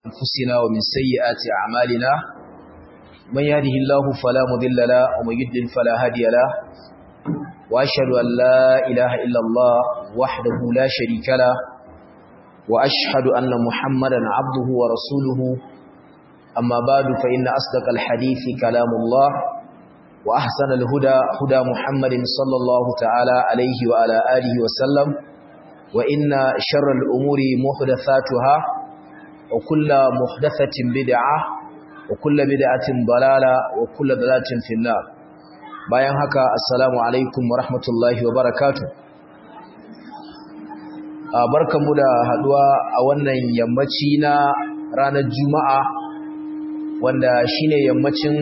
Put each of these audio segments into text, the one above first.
أنفسنا ومن سيئات أعمالنا من يهده الله فلا مضل له ومن يضلل فلا هادي له وأشهد أن لا إله إلا الله وحده لا شريك له وأشهد أن محمدا عبده ورسوله أما بعد فإن أصدق الحديث كلام الله وأحسن الهدى هدى محمد صلى الله تعالى عليه وعلى آله وسلم وإن شر الأمور محدثاتها وكل محدثة بدعة وكل بدعة ضلالة وكل ضلالة في النار bayan haka assalamu alaikum wa rahmatullahi wa barakatuh barkanmu da haduwa a wannan yammaci na ranar juma'a wanda shine yammacin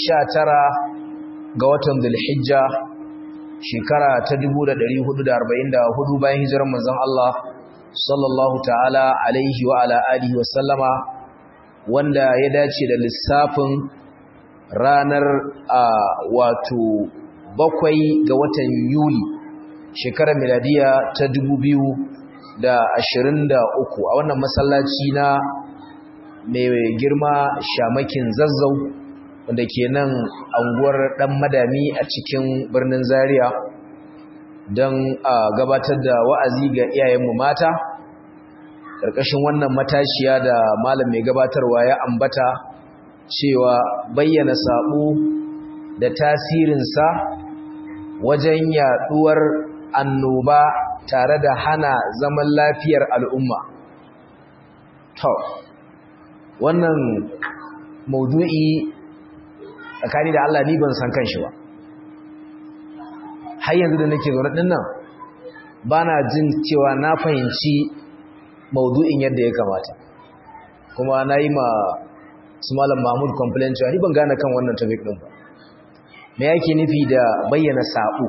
19 ga watan dhulhijja shekara ta 1444 bayan hijirar manzon Allah sallallahu ta'ala alaihi wa ala alihi wa sallama wanda ya dace da lissafin ranar a wato bakwai ga watan Yuli shekarar miladiya ta 2023 a wannan masallaci na mai girma shamakin zazzau wanda ke nan anguwar dan madami a cikin birnin zaria don a gabatar da wa'azi ga iyayenmu mata ƙarƙashin wannan matashiya da malam mai gabatarwa ya ambata cewa bayyana saɓo da tasirinsa wajen yaɗuwar annoba tare da hana zaman lafiyar al'umma to wannan maudu'i tsakani da Allah ni ban san kanshi ba har yanzu da nake zaune din nan bana jin cewa na fahimci maudu'in yadda ya kamata kuma na yi ma su malam Mahmud complain cewa ni ban gane kan wannan topic din ba me yake nufi da bayyana sabo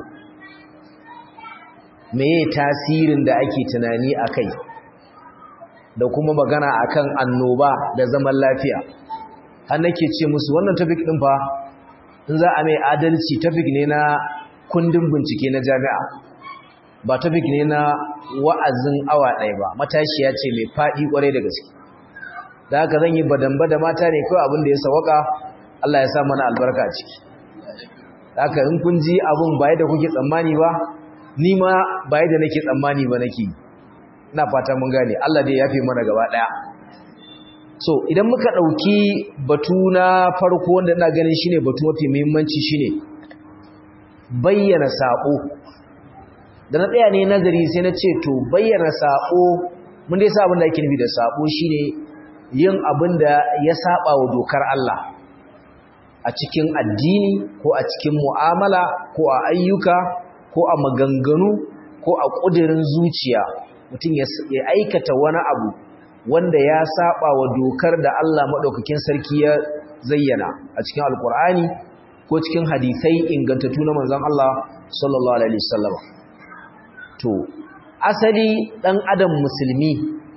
me ye tasirin da ake tunani akai da kuma magana akan annoba da zaman lafiya har nake ce musu wannan topic din fa in za a mai adalci topic ne na kundin bincike na jami'a ba topic ne na wa'azin awa ɗaya ba matashiya ce mai faɗi ƙwarai da gaske da haka zan yi badamba da mata ne kawai abin da ya sawaka Allah ya sa mana albarka a ciki da haka in kun ji abin ba yadda kuke tsammani ba ni ma ba yadda nake tsammani ba nake ina fata mun gane Allah dai ya fi mana gaba ɗaya so idan muka ɗauki batu na farko wanda ina ganin shine batu mafi muhimmanci shine bayyana saƙo da na tsaya ne nazari sai na ce to bayyana saƙo mun dai sa abin da ake nufi da saƙo shine yin abin da ya saba wa dokar Allah a cikin addini ko a cikin mu'amala ko a ayyuka ko a maganganu ko a ƙudurin zuciya mutum ya aikata wani abu wanda ya saba wa dokar da Allah maɗaukakin sarki ya zayyana a cikin alkur'ani ko cikin hadisai ingantattu na manzon Allah sallallahu alaihi wasallam to asali dan adam musulmi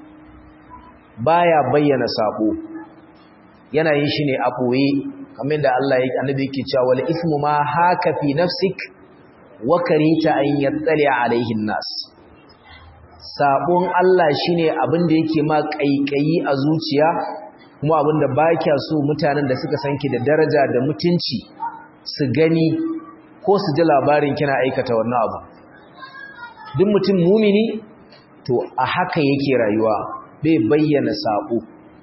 baya bayyana sabo yana yin shi ne a boye kamar da Allah yake annabi yake cewa wal ismu ma haka fi nafsik wa karita an yattali alaihi nas sabon Allah shine abin da yake ma kaikayi a zuciya kuma abin da baka so mutanen da suka sanki da daraja da mutunci su gani ko su ji labarin kina aikata wannan abu duk mutum mumini to a haka yake rayuwa bai bayyana sabo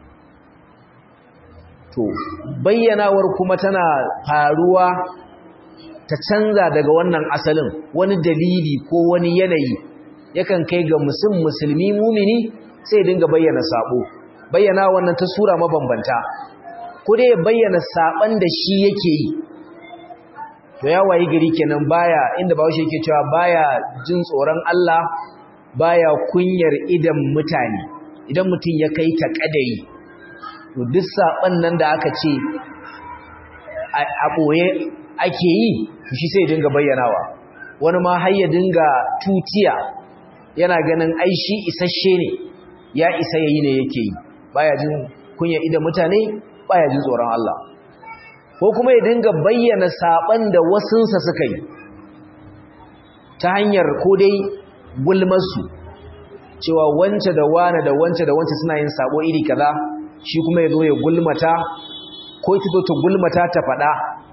to bayyanawar kuma tana faruwa ta canza daga wannan asalin wani dalili ko wani yanayi yakan kai ga musulmi musulmi mumini sai dinga bayyana sabo bayyana wannan ta sura mabambanta ko dai ya bayyana saban da shi yake yi to ya wayi gari kenan baya inda bawo yake cewa baya jin tsoron Allah baya kunyar idan mutane idan mutum ya kai ta kadari to duk saban nan da aka ce a boye ake yi shi sai dinga bayyanawa wani ma har ya dinga tutiya yana ganin ai shi isasshe ne ya isa yayi ne yake yi baya jin kunya idan mutane baya jin tsoron Allah ko kuma ya dinga bayyana saban da wasunsa suka yi ta hanyar ko dai gulmarsu cewa wance da wane da wance da wance suna yin sabo iri kaza shi kuma ya zo ya gulmata ko ita zo ta gulmata ta faɗa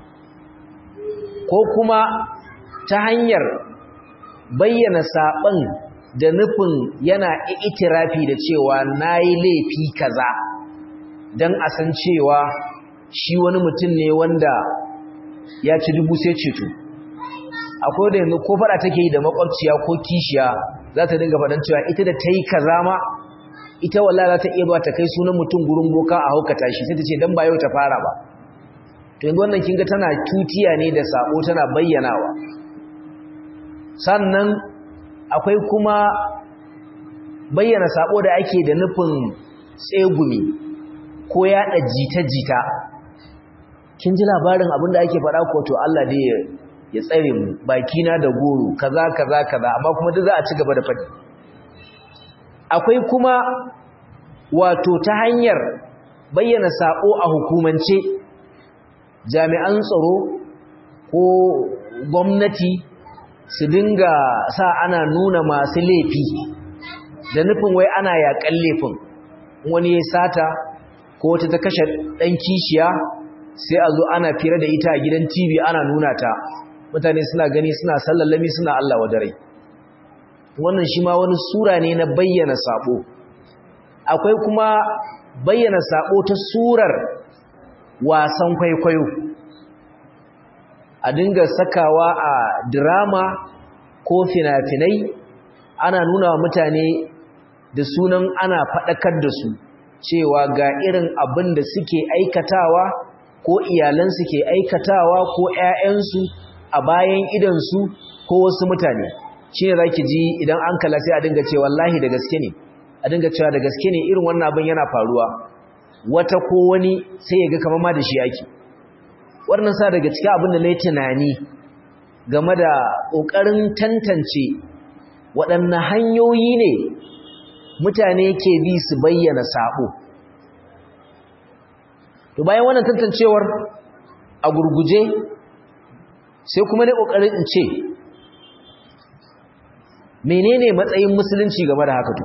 ko kuma ta hanyar bayyana saɓon da nufin yana itirafi da cewa na yi laifi kaza don a san cewa shi wani mutum ne wanda ya ci dubu sai ceto akwai da yanzu ko fada take yi da makwabciya ko kishiya za ta dinga faɗan cewa ita da ta yi kaza ma ita wallah za ta iya ba ta kai sunan mutum gurin boka a haukata shi sai ta ce don ba yau ta fara ba to yanzu wannan kinga tana tutiya ne da sabo tana bayyanawa sannan akwai kuma bayyana sabo da ake da nufin tsegumi ko yaɗa jita-jita kin ji labarin abinda ake faɗa ko to Allah dai ya tsare mu bakina da goro kaza kaza kaza amma kuma duk za a ci gaba da faɗi akwai kuma wato ta hanyar bayyana sako a hukumance jami'an tsaro ko gwamnati su dinga sa ana nuna masu laifi da nufin wai ana yaƙan laifin wani ya sata ko wata ta kashe ɗan kishiya sai a zo ana fira da ita a gidan tv ana nuna ta mutane suna gani suna sallallami suna Allah wa dare wannan shi ma wani sura ne na bayyana sabo akwai kuma bayyana sabo ta surar wasan kwaikwayo a dinga sakawa a drama ko fina-finai ana nuna wa mutane da sunan ana faɗakar da su cewa ga irin abin da suke aikatawa ko iyalansu ke aikatawa ko 'ya'yansu a bayan idansu ko wasu mutane shi ne za ki ji idan an kala sai a dinga ce wallahi da gaske ne a dinga cewa da gaske ne irin wannan abin yana faruwa wata ko wani sai ya ga kamar ma da shi ake wannan sa daga cikin abin da na yi tunani game da ƙoƙarin tantance waɗanne hanyoyi ne mutane ke bi su bayyana saɓo to bayan wannan tantancewar a gurguje sai kuma ne ƙoƙarin in ce menene matsayin musulunci game da haka to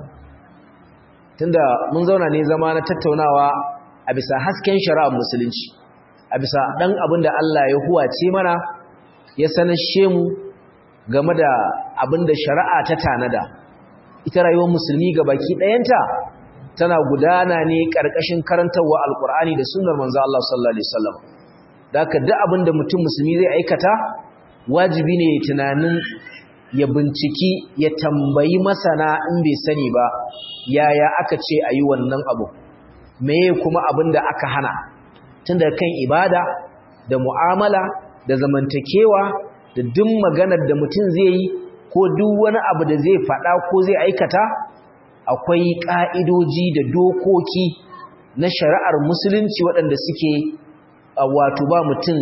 tunda mun zauna ne zama na tattaunawa a bisa hasken shari'ar musulunci a bisa dan abin da Allah ya huwace mana ya sanashe mu game da abin da shari'a ta tanada ita rayuwar musulmi ga baki ɗayanta tana gudana ne ƙarƙashin karantarwa alƙur'ani da sunnar manzo Allah sallallahu alaihi wasallam da haka duk abin da mutum musulmi zai aikata wajibi ne ya tunanin ya binciki ya tambayi masana in bai sani ba yaya aka ce a yi wannan abu meye kuma abin da aka hana tun da kan ibada da mu'amala da zamantakewa da duk maganar da mutum zai yi ko duk wani abu da zai faɗa ko zai aikata akwai ƙa'idoji da dokoki na shari'ar musulunci waɗanda suke wato ba mutum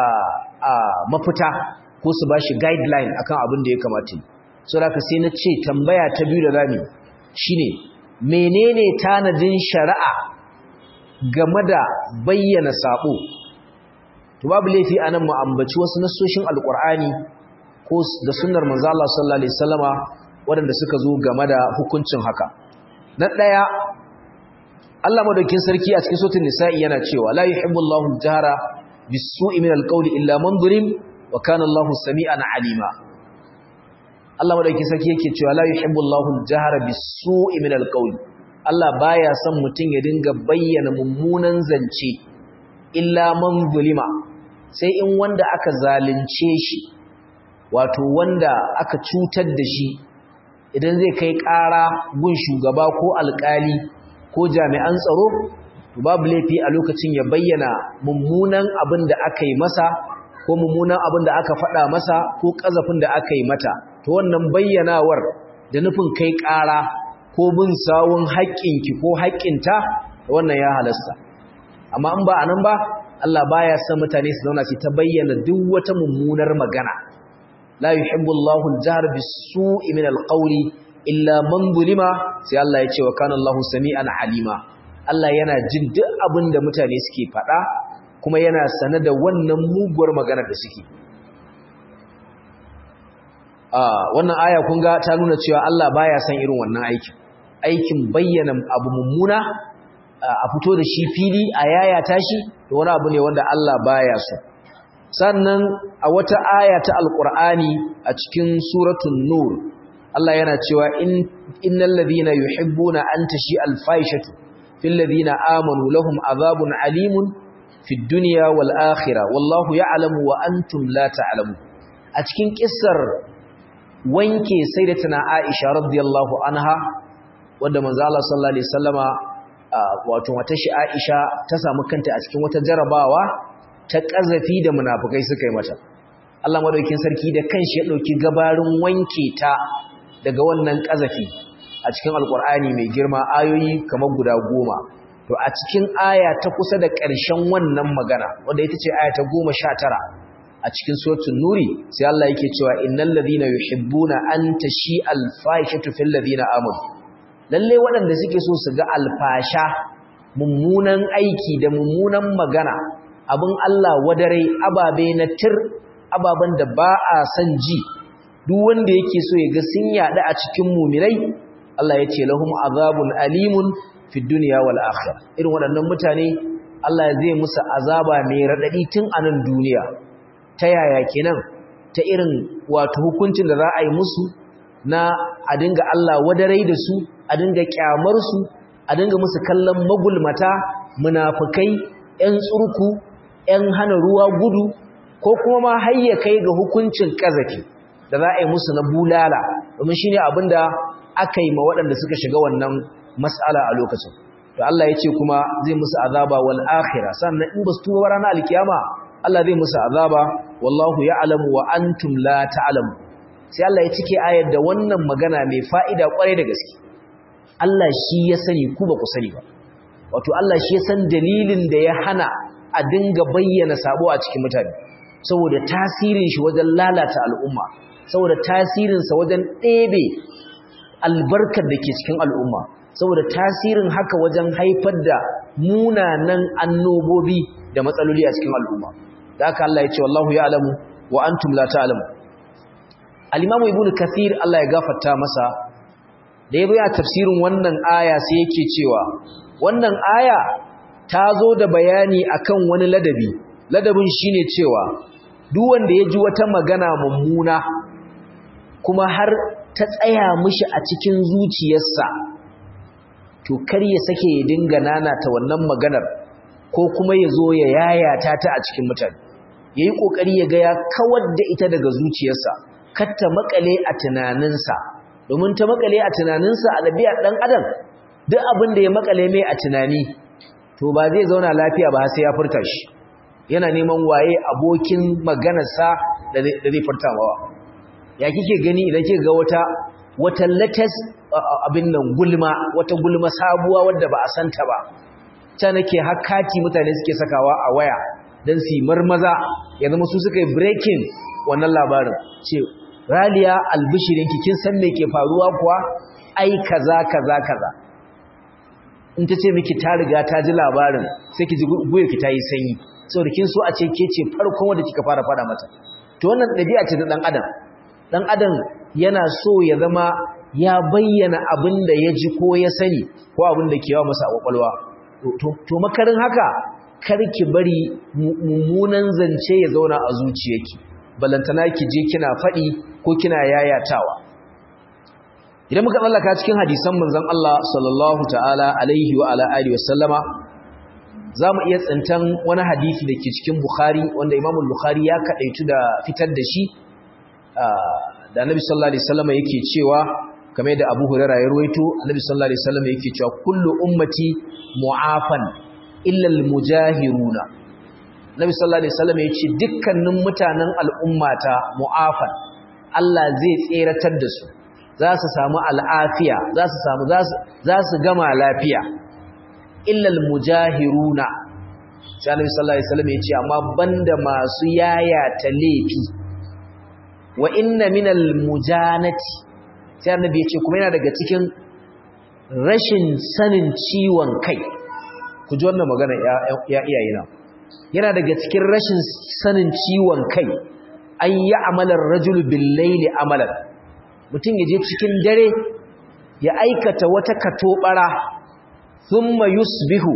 a mafita ko su ba shi guideline akan abin da ya kamata so da ka sai na ce tambaya ta biyu da rami shine menene tanadin shari'a game da bayyana sabo to babu laifi anan mu ambaci wasu nasoshin alqur'ani ko da sunnar manzo Allah sallallahu alaihi wasallama waɗanda suka zo game da hukuncin haka na ɗaya Allah madaukin sarki a cikin suratul nisa'i yana cewa la yuhibbullahu al-jahra bis-su'i min al-qawli illa man zulim wa kana Allahu sami'an alima Allah madaukin sarki yake cewa la yuhibbullahu al-jahra bis-su'i min al-qawli Allah baya son mutun ya dinga bayyana mummunan zance illa man zulima sai in wanda aka zalunce shi wato wanda aka cutar da shi idan zai kai ƙara gun shugaba ko alƙali ko jami'an tsaro to babu laifi a lokacin ya bayyana mummunan abin da aka yi masa ko mummunan abin da aka faɗa masa ko ƙazafin da aka yi mata to wannan bayyanawar da nufin kai ƙara ko bin sawun haƙƙinki ko haƙƙinta wannan ya halasta amma in ba a nan ba Allah baya son mutane su zauna su ta bayyana duk wata mummunar magana la yuhibbu Allahu al-jahr bis-su'i min al-qawli illa man zulima sai Allah ya ce wa kana Allahu sami'an alima Allah yana jin duk abin da mutane suke faɗa kuma yana sane da wannan muguwar magana da suke ah wannan aya kun ga ta nuna cewa Allah baya son irin wannan aikin aikin bayyana abu mummuna a fito da shi fili a yayata shi to wani abu ne wanda Allah baya so sannan a wata aya ta alqur'ani a cikin suratul nur Allah yana cewa in innal ladhina yuhibbuna an tashi alfaishatu fil ladhina amanu lahum azabun alimun fid dunya wal akhirah wallahu ya'lamu wa antum la ta'lamun a cikin kissar wanke sayyidatuna Aisha radiyallahu anha wanda manzo Allah sallallahu alaihi wasallama wato wata shi Aisha ta samu kanta a cikin wata jarabawa ta kazafi da munafikai suka yi mata Allah madaukakin sarki da kanshi ya dauki gabarin wanke ta daga wannan kazafi a cikin alkur'ani mai girma ayoyi kamar guda goma to a cikin aya ta kusa da ƙarshen wannan magana wanda ita ce aya ta goma sha tara a cikin suratul nuri sai Allah yake cewa innal ladhina yuhibbuna an tashi al-fahishatu fil ladhina amanu lalle waɗanda suke so su ga alfasha mummunan aiki da mummunan magana abin Allah wadare ababe na tir ababen da ba a san ji duk wanda yake so ya ga sun yada a cikin mumirai Allah ya ce lahum azabun alimun fid dunya wal akhirah irin waɗannan mutane Allah zai musu azaba mai radadi tun a nan duniya ta yaya kenan ta irin wato hukuncin da za a yi musu na a dinga Allah wadarai da su a dinga kyamar su a dinga musu kallon magulmata munafukai ƴan tsurku ƴan hana ruwa gudu ko kuma ma hayya kai ga hukuncin kazafi da za a yi musu na bulala domin shine abinda aka yi ma waɗanda suka shiga wannan mas'ala a lokacin to Allah ya ce kuma zai musu azaba wal akhirah sannan in ba su tuba ranar alkiyama Allah zai musu azaba wallahu ya'lamu wa antum la ta'lamu sai Allah ya cike ayar da wannan magana mai fa'ida kwarai da gaske Allah shi ya sani ku ba ku sani ba wato Allah shi ya san dalilin da ya hana a dinga bayyana sabo a cikin mutane saboda tasirin shi wajen lalata al'umma saboda tasirinsa wajen ɗebe albarkar da ke cikin al'umma saboda tasirin haka wajen haifar da munanan annobobi da matsaloli a cikin al'umma da aka Allah ya ce wallahu ya alamu wa antum la ta'lamu al-imamu ibnu kathir Allah ya gafarta masa da ya bayyana tafsirin wannan aya sai yake cewa wannan aya ta zo da bayani akan wani ladabi ladabin shine cewa duk wanda ya ji wata magana mummuna kuma har ta tsaya mishi a cikin zuciyarsa to kar ya sake ya dinga nanata wannan maganar ko kuma ya zo ya yayata ta a cikin mutane ya yi ƙoƙari ya ga ya kawar da ita daga zuciyarsa kar ta makale a tunaninsa domin ta makale a tunaninsa a ɗabi'ar ɗan adam duk abin da ya makale mai a tunani to ba zai zauna lafiya ba sai ya furta shi yana neman waye abokin maganarsa da zai furta mawa ya kike gani idan kika ga wata wata latest abin nan gulma wata gulma sabuwa wadda ba a santa ba ta nake hakati mutane suke sakawa a waya dan su marmaza ya zama su suka yi breaking wannan labarin ce raliya albishirinki kin san me ke faruwa kuwa ai kaza kaza kaza in ta ce miki ta riga ta ji labarin sai ki ji guyarki ta yi sanyi saboda kin so a ce ke ce farkon wanda kika fara fada mata to wannan ɗabi'a ce ta ɗan adam ɗan adam yana so ya zama ya bayyana abin da ya ji ko ya sani ko abin da ke yawa masa a kwakwalwa to makarin haka kar ki bari mummunan zance ya zauna a zuciyarki balantana ki je kina faɗi ko kina yayatawa idan muka tsallaka cikin hadisan manzon Allah sallallahu ta'ala alaihi wa ala alihi wasallama zamu iya tsintan wani hadisi da ke cikin Bukhari wanda Imam Bukhari ya kadaitu da fitar da shi da Annabi sallallahu alaihi wasallama yake cewa kamar da Abu Hurairah ya ruwaito Annabi sallallahu alaihi wasallama yake cewa kullu ummati mu'afan illa al-mujahiruna Annabi sallallahu alaihi wasallama yace dukkanin mutanen al'ummata mu'afan Allah zai tseratar da su za su samu al'afiya za su samu za su gama lafiya illal mujahiruna sai annabi sallallahu alaihi wasallam yace amma banda masu yayata laifi wa inna minal mujanati sai annabi yace kuma yana daga cikin rashin sanin ciwon kai ku ji wannan magana ya iyayena yana daga cikin rashin sanin ciwon kai an yi amalar rajul bil laili amalan mutum ya je cikin dare ya aikata wata katobara thumma yusbihu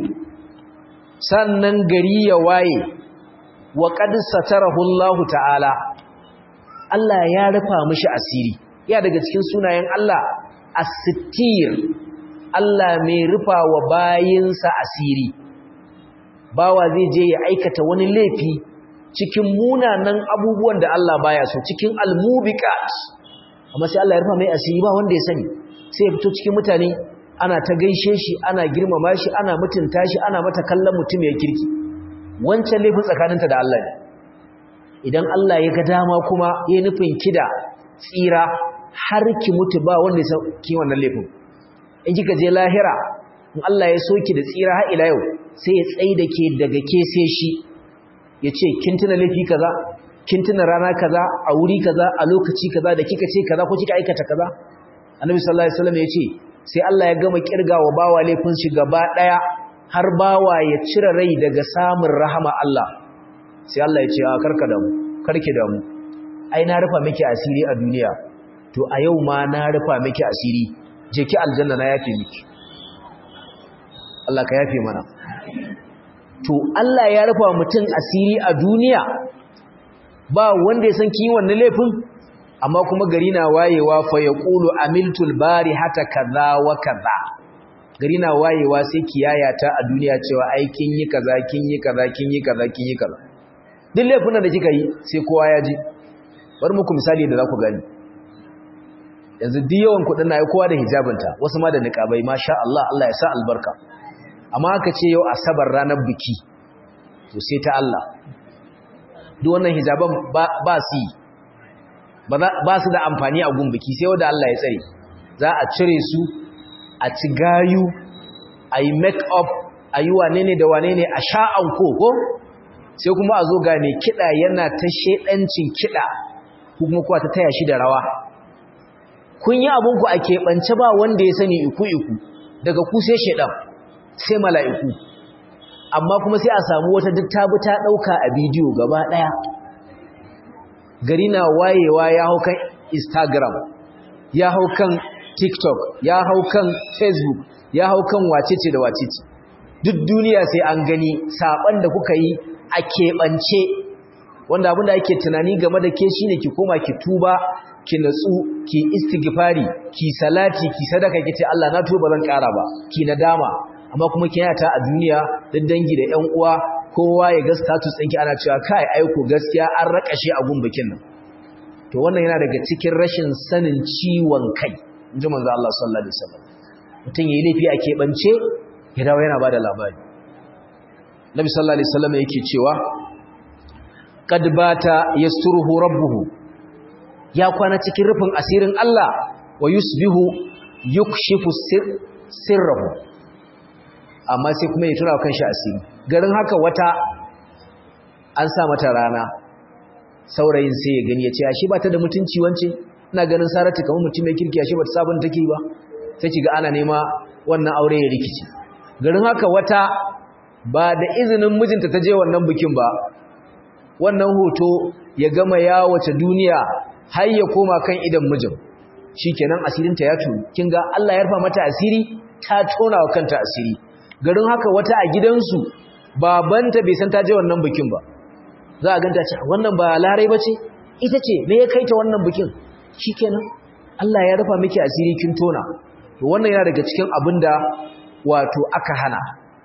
sannan gari ya waye wa qad satarahu Allah ta'ala Allah ya rufa mishi asiri ya daga cikin sunayen Allah as-sittir Allah mai rufa wa bayinsa asiri bawa zai je ya aikata wani laifi cikin munanan abubuwan da Allah baya so cikin almubiqat amma sai Allah ya rufa mai asiri ba wanda ya sani sai ya fito cikin mutane ana ta gaishe shi ana girmama shi ana mutunta shi ana mata kallon mutum ya kirki wancan laifin tsakaninta da Allah ne idan Allah ya ga dama kuma ya nufin kida tsira har ki mutu ba wanda ya san ki wannan laifin in kika je lahira in Allah ya soki da tsira har ila yau sai ya tsaye da ke daga ke sai shi ya ce kin tuna laifi kaza kin tuna rana kaza a wuri kaza a lokaci kaza da kika ce kaza ko kika aikata kaza annabi sallallahu alaihi wasallam ya ce sai Allah ya gama kirgawa bawa laifin shi gaba daya har bawa ya cire rai daga samun rahama Allah sai Allah ya ce a karka damu karki damu ai na rufa miki asiri a duniya to a yau ma na rufa miki asiri je ki aljanna na yafe miki Allah ka yafe mana to Allah ya rufa mutum asiri a duniya ba wanda ya san kin wannan laifin amma kuma gari na wayewa fa yaqulu amiltul bari hata kaza wa kaza gari na wayewa sai kiyaya ta a duniya cewa ai kin yi kaza kin yi kaza kin yi kaza kin yi kaza duk laifin da kika yi sai kowa ya ji bar muku misali da za ku gani yanzu duk yawan kudin na yi kowa da hijabinta wasu ma da niqabai masha Allah Allah ya sa albarka amma aka ce yau asabar ranar biki to sai ta Allah duk wannan hijaban ba su yi ba su da amfani a gun biki sai wanda Allah ya tsare za a cire su a ci gayu a yi make up a yi wane ne da wane ne a sha'an koko sai kuma a zo gane kiɗa yana ta shaidancin kiɗa kuma kuwa ta taya shi da rawa kun yi abinku a keɓance ba wanda ya sani iku-iku daga ku sai shaidan sai mala'iku amma kuma sai a samu wata duk tabi ta ɗauka a bidiyo gaba ɗaya gari na wayewa ya hau kan instagram ya hau kan tiktok ya hau kan facebook ya hau kan wacece da wacece duk duniya sai an gani saɓan da kuka yi a keɓance wanda abin da ake tunani game da ke shine ki koma ki tuba ki natsu ki istighfari ki salati ki sadaka ki ce Allah na tuba zan ƙara ba ki nadama amma kuma kiyata a duniya duk dangi da ƴan uwa kowa ya ga status ɗinki ana cewa kai aiko gaskiya an rakashe a gun bikin nan to wannan yana daga cikin rashin sanin ciwon kai inji manzo Allah sallallahu alaihi wasallam mutum yayi laifi a keɓance ya dawo yana bada labari Nabi sallallahu alaihi wasallam yake cewa qad bata yasturuhu rabbuhu ya kwana cikin rufin asirin Allah wa yusbihu yukshifu sirrahu amma sai kuma ya tura kanshi asiri garin haka wata an sa mata rana saurayin sai ya gani ya ce ashe ba ta da mutunci wance ina ganin saratu kamar mutum mai kirki ashe ba ta sabon take ba sai kiga ana nema wannan aure ya rikici garin haka wata ba da izinin mijinta ta je wannan bikin ba wannan hoto ya gama yawace duniya har ya koma kan idan mijin shikenan asirinta ya tuni kinga Allah ya rufa mata asiri ta tona wa kanta asiri garin haka wata a gidansu babanta bai san ta je wannan bikin ba za a ganta ce wannan ba larai bace ita ce me ya kai ta wannan bikin shikenan Allah ya rufa miki asiri kin tona to wannan yana daga cikin abinda wato aka hana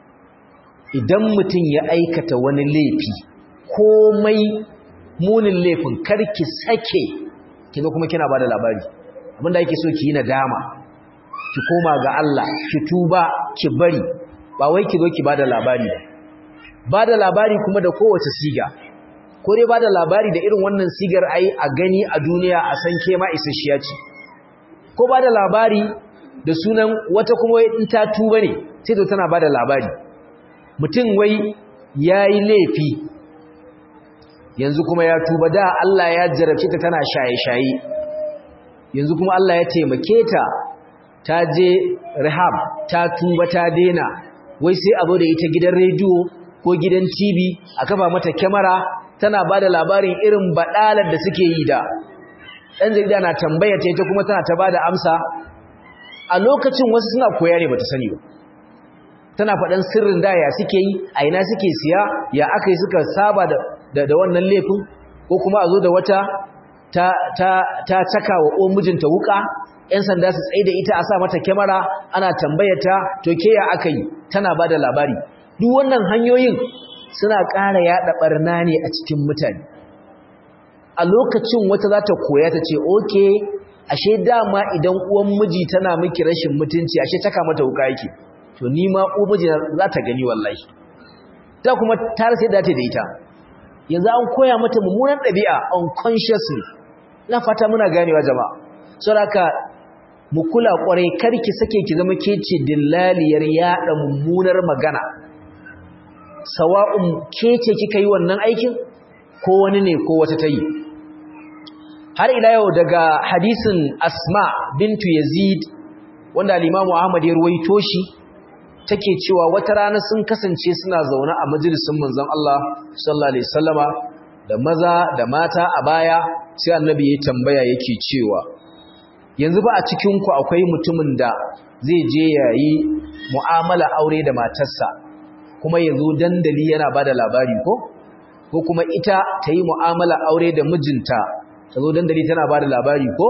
idan mutum ya aikata wani laifi komai munin laifin karki sake kiga kuma kina bada labari abinda yake so ki yi nadama ki koma ga Allah ki tuba ki bari ba wai ki zo ki bada labari ba bada labari kuma da kowace siga ko dai bada labari da irin wannan sigar ai a gani a duniya a san ke ma isasshiya ce ko bada labari da sunan wata kuma in ta tuba ne sai to tana bada labari mutum wai yayi laifi yanzu kuma ya tuba da Allah ya jarabce ta tana shaye-shaye yanzu kuma Allah ya taimake ta ta je rehab ta tuba ta dena wai sai abu da ita gidan rediyo ko gidan TV a kafa mata kyamara tana ba da labarin irin baɗalar da suke yi da ɗan jarida na tambaya ta ita kuma tana ta ba da amsa a lokacin wasu suna koya ne ba ta sani ba tana faɗan sirrin da ya suke yi a ina suke siya ya aka yi suka saba da, da, wannan laifin ko kuma a zo da wata ta, ta, ta caka wa o mijinta wuka ‘yan sanda su tsaye da ita a sa mata kyamara ana tambayata to ke ya aka yi tana ba da labari duk wannan hanyoyin suna ƙara yaɗa ɓarna ne a cikin mutane a lokacin wata za ta koya ta ce oke ashe dama idan uwan miji tana miki rashin mutunci ashe taka mata wuka yake to ni ma uwan miji za ta gani wallahi ta kuma ta rasa yadda ta da ita yanzu an koya mata mummunan ɗabi'a unconsciously na fata muna ganewa jama'a saboda mu kula kwarai karki sake ki zama kece dillaliyar yada mummunar magana sawa'un kece kika yi wannan aikin ko wani ne ko wata tayi har ila yau daga hadisin asma bintu yazid wanda al-imamu ahmad ya ruwaito shi take cewa wata rana sun kasance suna zaune a majalisin manzon Allah sallallahu alaihi wasallama da maza da mata a baya sai annabi ya tambaya yake cewa yanzu ba a cikinku akwai mutumin da zai je yayi mu'amala aure da matarsa kuma yazo dandali yana bada labari ko ko kuma ita ta yi mu'amala aure da mijinta ta zo dandali tana bada labari ko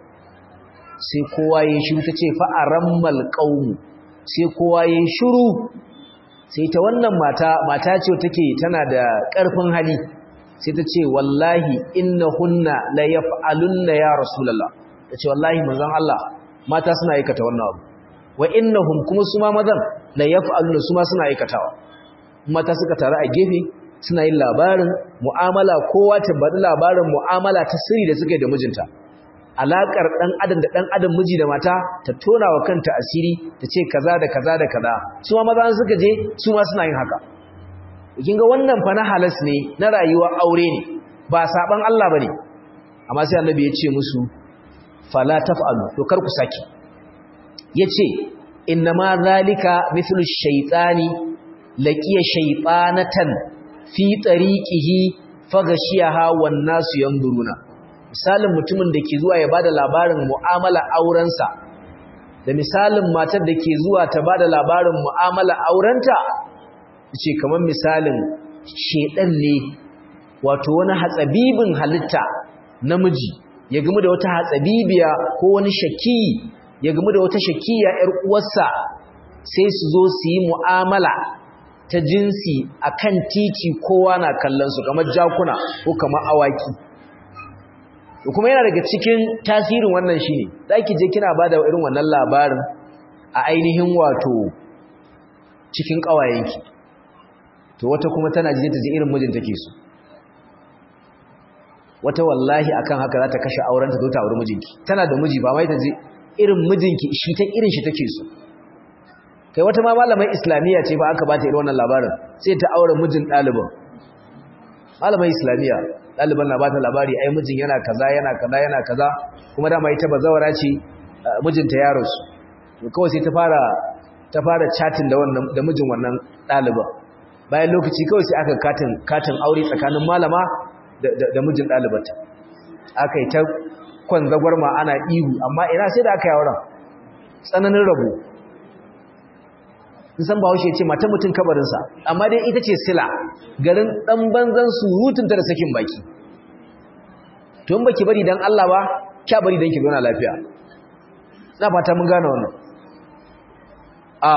sai kowa ya shiru ta ce fa'arammal qaumu sai kowa ya shiru sai ta wannan mata mata ce take tana da ƙarfin hali sai ta ce wallahi innahunna la yaf'alunna ya rasulullah ya ce wallahi manzon Allah mata suna aikata wannan abu wa innahum kuma su ma mazan la yaf'aluna su ma suna aikatawa mata suka taru a gefe suna yin labarin mu'amala kowa ta bada labarin mu'amala ta sirri da suka yi da mijinta alakar dan adam da dan adam miji da mata ta tona wa kanta asiri ta ce kaza da kaza da kaza su ma maza suka je su ma suna yin haka kin ga wannan fa na halas ne na rayuwa aure ne ba saban Allah bane amma sai annabi ya ce musu fala taf'alu to kar ku saki yace innama zalika mithlu shaytani laqiya shaytanatan fi tariqihi faghashiyaha wan nasu yanzuruna misalin mutumin da ke zuwa ya bada labarin mu'amala aurensa da misalin matar da ke zuwa ta bada labarin mu'amala aurenta yace kamar misalin shedan ne wato wani hatsabibin halitta namiji ya gamu da wata hatsabibiya ko wani shaki ya gamu da wata shakiya ƴar uwarsa sai su zo su yi mu'amala ta jinsi akan titi kowa na kallon su kamar jakuna ko kamar awaki to kuma yana daga cikin tasirin wannan shine zaki je kina bada irin wannan labarin a ainihin wato cikin kawayenki to wata kuma tana jin ta ji irin mijin take so wata wallahi akan haka za ta kashe aurenta zo ta auri mijinki tana da miji ba mai ta je irin mijinki shi ta irin shi take so kai wata ma malamai islamiyya ce ba aka bata irin wannan labarin sai ta aure mijin ɗaliban malamai islamiyya ɗaliban na bata labari ai mijin yana kaza yana kaza yana kaza kuma dama ita bazawara ce mijinta ya rasu to kawai sai ta fara ta fara chatting da wannan da mijin wannan ɗaliban bayan lokaci kawai sai aka katin katin aure tsakanin malama da mijin ɗalibata aka yi ta kwanzagwar ma ana ihu amma ina sai da aka yi auren tsananin rabo nisan ba haushe ce mata mutum kabarinsa amma dai ita ce sila garin ɗan banzan surutunta da sakin baki tun baki bari don Allah ba kya bari don ki zauna lafiya na fata mun gane wannan a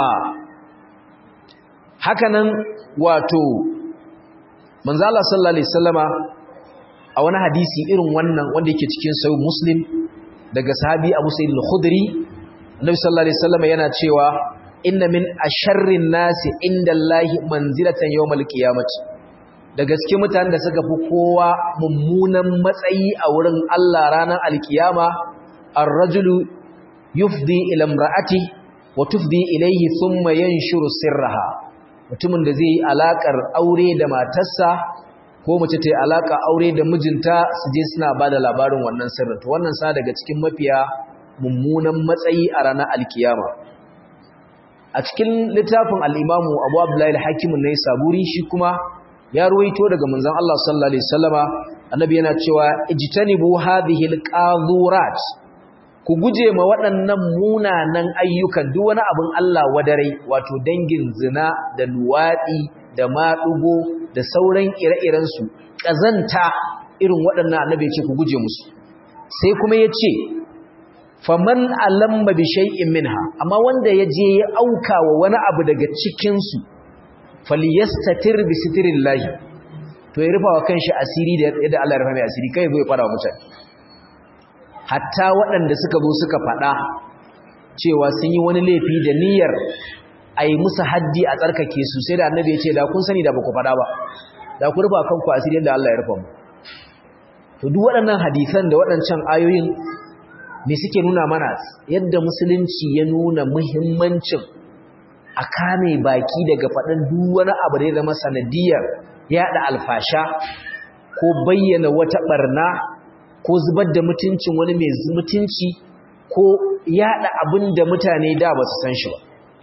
hakanan wato manzo Allah sallallahu alaihi wasallama a wani hadisi irin wannan wanda yake cikin sahih muslim daga sahabi Abu Sa'id al-Khudri Annabi sallallahu alaihi wasallama yana cewa inna min asharrin nasi indallahi manzilatan yawmal qiyamati da gaske mutanen da suka fi kowa mummunan matsayi a wurin Allah ranar alkiyama ar-rajulu yufdi ila imra'ati wa tufdi ilayhi thumma yanshuru sirraha mutumin da zai yi alakar aure da matarsa ko mace ta yi alaka aure da mijinta su je suna ba da labarin wannan sirrin to wannan sa daga cikin mafiya mummunan matsayi a ranar alkiyama a cikin littafin al'imamu abu abdullahi hakimun na saburi shi kuma ya ruwaito daga manzan Allah sallallahu Alaihi wasallama annabi yana cewa ijtanibu hadhihi alqazurat ku guje ma waɗannan munanan ayyukan duk wani abin Allah wadarai wato dangin zina da luwaɗi da maɗugo da sauran ire-iren su ƙazanta irin waɗannan annabi ce ku guje musu sai kuma ya ce faman alamma bi shay'in minha amma wanda ya je ya auka wa wani abu daga cikin su falyastatir bi sitirillahi to ya rufa wa kanshi asiri da yadda Allah ya rufa mai asiri kai zo ya fara wa mutane hatta waɗanda suka zo suka faɗa cewa sun yi wani laifi da niyyar a yi musu haddi a tsarkake su sai da annabi ya ce da kun sani da ba ku faɗa ba da ku rufa kanku asiri yadda Allah ya rufa mu to duk waɗannan hadisan da waɗancan ayoyin me suke nuna mana yadda musulunci ya nuna muhimmancin a kame baki daga faɗin duk wani abu da ya zama sanadiyar yaɗa alfasha ko bayyana wata ɓarna ko zubar da mutuncin wani mai mutunci ko yaɗa abin da mutane da ba su san shi ba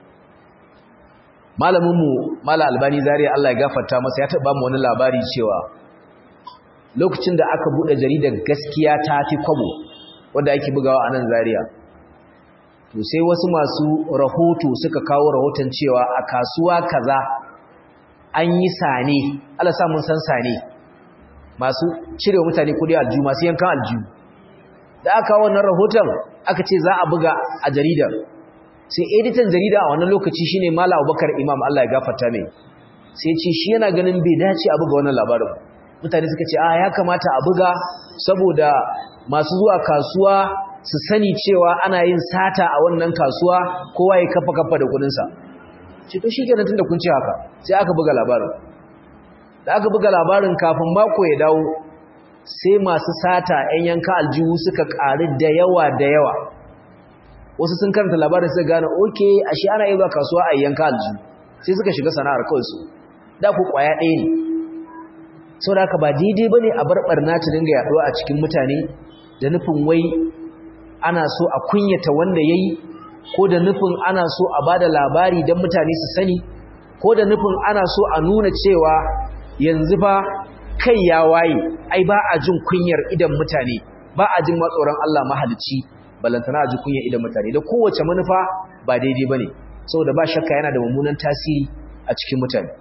malaminmu mala albani zariya Allah ya gafarta masa ya taɓa mu wani labari cewa lokacin da aka buɗe jaridar gaskiya ta fi kwabo wanda ake bugawa a nan zariya to sai wasu masu rahoto suka kawo rahoton cewa a kasuwa kaza an yi sane Allah sa mun san sane masu cire mutane kudi aljihu masu yankan aljihu da aka kawo wannan rahoton aka ce za a buga a jaridar sai editan jarida a wannan lokaci shine Malam Abubakar Imam Allah ya gafarta mai sai ce shi yana ganin bai dace a buga wannan labarin mutane suka ce a ya kamata a buga saboda masu zuwa kasuwa su sani cewa ana yin sata a wannan kasuwa kowa ya kafa kafa da kudinsa ce to shi kenan tunda kun ce haka sai aka buga labarin da aka buga labarin kafin mako ya dawo sai masu sata 'yan yanka aljihu suka ƙari da yawa da yawa wasu sun karanta labarin suka gane oke ashe ana yi zuwa kasuwa a yanka aljihu sai suka shiga sana'ar kawai su da ku kwaya ɗaya ne sau da haka ba daidai ba ne a barbarna ta dinga yaɗuwa a cikin mutane da nufin wai ana so a kunyata wanda ya yi ko da nufin ana so a ba da labari don mutane su sani ko da nufin ana so a nuna cewa yanzu ba kai ya waye ai ba a jin kunyar idan mutane ba a jin matsoron Allah mahalicci balantana a ji kunyar idan mutane da kowace manufa ba daidai ba ne saboda ba shakka yana da mummunan tasiri a cikin mutane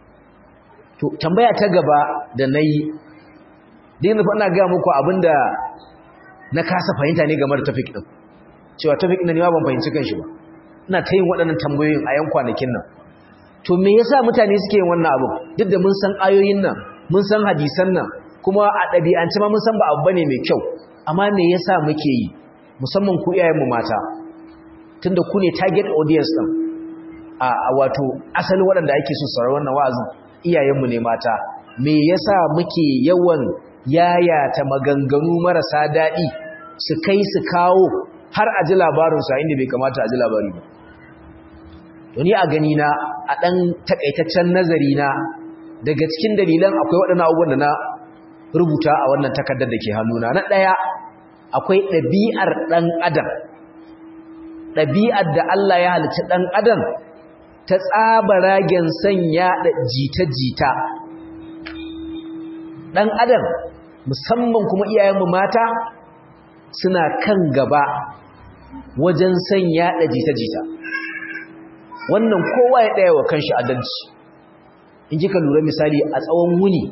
to tambaya ta gaba da na yi din nufa ina gaya muku abinda na kasa fahimta ne game da tafik ɗin cewa tafik ɗin ne ba ban fahimci kan shi ba ina ta yin waɗannan tambayoyin a yan kwanakin nan to me yasa mutane suke yin wannan abu duk da mun san ayoyin nan mun san hadisan nan kuma a ɗabi'ance ma mun san ba abu bane mai kyau amma me yasa muke yi musamman ku iyayenmu mata tunda ku ne target audience ɗin a wato asalin waɗanda ake so saurari wannan wa'azin iyayenmu ne mata me yasa muke yawan yayata maganganu marasa daɗi su kai su kawo har a ji labarinsu a inda bai kamata a ji labari ba Wani a gani na a ɗan takaitaccen nazari na daga cikin dalilan akwai waɗannan abubuwan da na rubuta a wannan takardar da ke hannuna na ɗaya akwai ɗabi'ar ɗan adam ɗabi'ar da Allah ya halitta ɗan adam ta tsabaragen sanya da jita-jita ɗan adam musamman kuma iyayenmu mata suna kan gaba wajen sanya da jita-jita wannan kowa ya ɗaya wa kanshi adalci in kika lura misali a tsawon wuni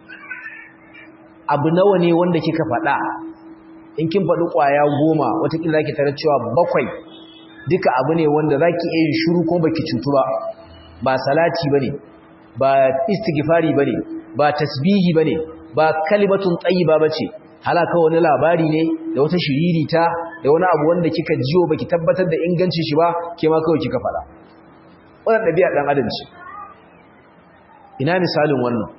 abu nawa ne wanda kika faɗa in kin faɗi ƙwaya goma watakila ki tare cewa bakwai duka abu ne wanda za ki iya yin shuru kuma baki cutu ba ba salati ba ne ba istighfari ba ne ba tasbihi ba ne ba kalimatun tsayiba ba ce halaka wani labari ne da wata shiririta da wani abu wanda kika jiyo baki tabbatar da ingancin shi ba ke ma kawai kika faɗa wannan ɗabi'a ɗan adam ce ina misalin wannan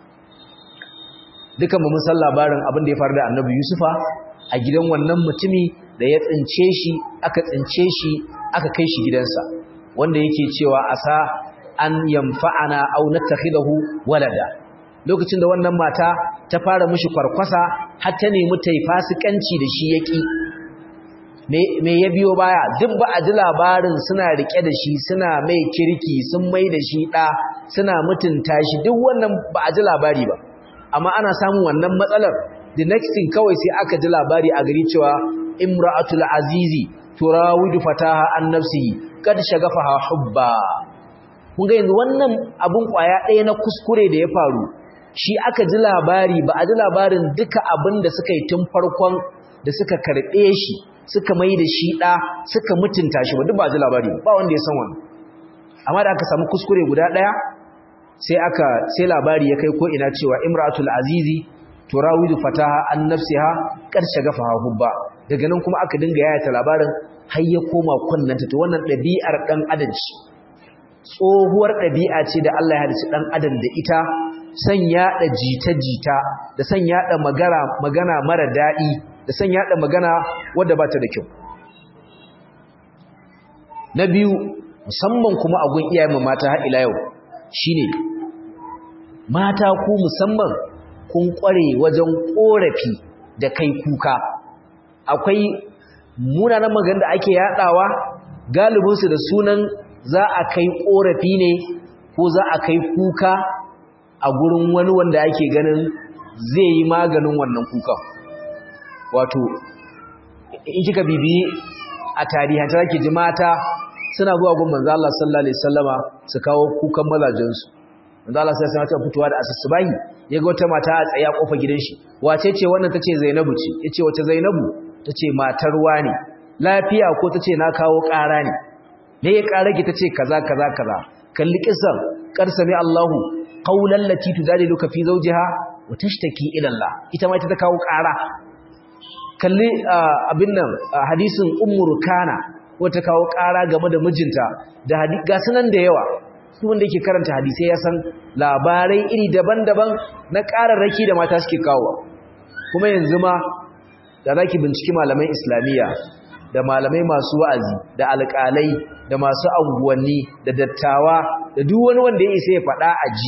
dukan mu mun san labarin abin da ya faru da annabi yusufa a gidan wannan mutumi da ya tsince shi aka tsince shi aka kai shi gidansa wanda yake cewa asa an yamfa'ana aw nattakhidahu walada lokacin da wannan mata ta fara mishi kwarkwasa har ta nemi ta yi fasikanci da shi yaki me ya biyo baya duk ba a ji labarin suna rike da shi suna mai kirki sun mai da shi ɗa suna mutunta shi duk wannan ba a ji labari ba amma ana samun wannan matsalar the next thing kawai sai aka ji labari a gari cewa imra'atul azizi turawidu fataha an nafsihi kad shagafaha hubba kun ga yanzu wannan abun kwaya ɗaya na kuskure da ya faru shi aka ji labari ba a ji labarin duka abin da suka yi tun farkon da suka karɓe shi suka mai da shi ɗa suka mutunta shi ba duk ba a ji labari ba wanda ya san wannan amma da aka samu kuskure guda ɗaya sai aka sai labari ya kai ko ina cewa imratul azizi turawidu fataha an nafsiha kar shagafaha hubba daga nan kuma aka dinga yayata labarin har ya koma kunnanta to wannan ɗabi'ar ɗan adam ce tsohuwar ɗabi'a ce da Allah ya halicci ɗan adam da ita san yaɗa jita-jita da san yaɗa magana magana mara daɗi da san yaɗa magana wadda ba ta da kyau na biyu musamman kuma a gun iyayen mata har ila yau shine mata ku musamman kun kware wajen korafi da kai kuka akwai munanan magana da ake yadawa galibinsu da sunan za a kai korafi ne ko za a kai kuka a gurin wani wanda ake ganin zai yi maganin wannan kukan wato in kika bibiyi a tarihanta zaki ji mata suna zuwa gun manzo Allah sallallahu alaihi wasallama su kawo kukan mazajensu manzo Allah sai ya fitowa da asusubahi yaga wata mata a tsaye a kofar gidan shi wace ce wannan tace Zainabu ce yace wace Zainabu tace matar wani lafiya ko tace na kawo ƙara ne me ya ƙara ki tace kaza kaza kaza kalli kisan qarsami Allahu qawlan lati tudaliluka fi zawjiha wa tashtaki ila Allah ita ma ita ta kawo ƙara kalli abin nan hadisin ummu rukana wata kawo ƙara game da mijinta da ga sunan da yawa su wanda yake karanta hadisai ya san labarai iri daban-daban na ƙararraki da mata suke kawo kuma yanzu ma da za ki binciki malaman islamiyya da malamai masu wa'azi da alƙalai da masu anguwanni da dattawa da duk wani wanda ya isa ya faɗa a ji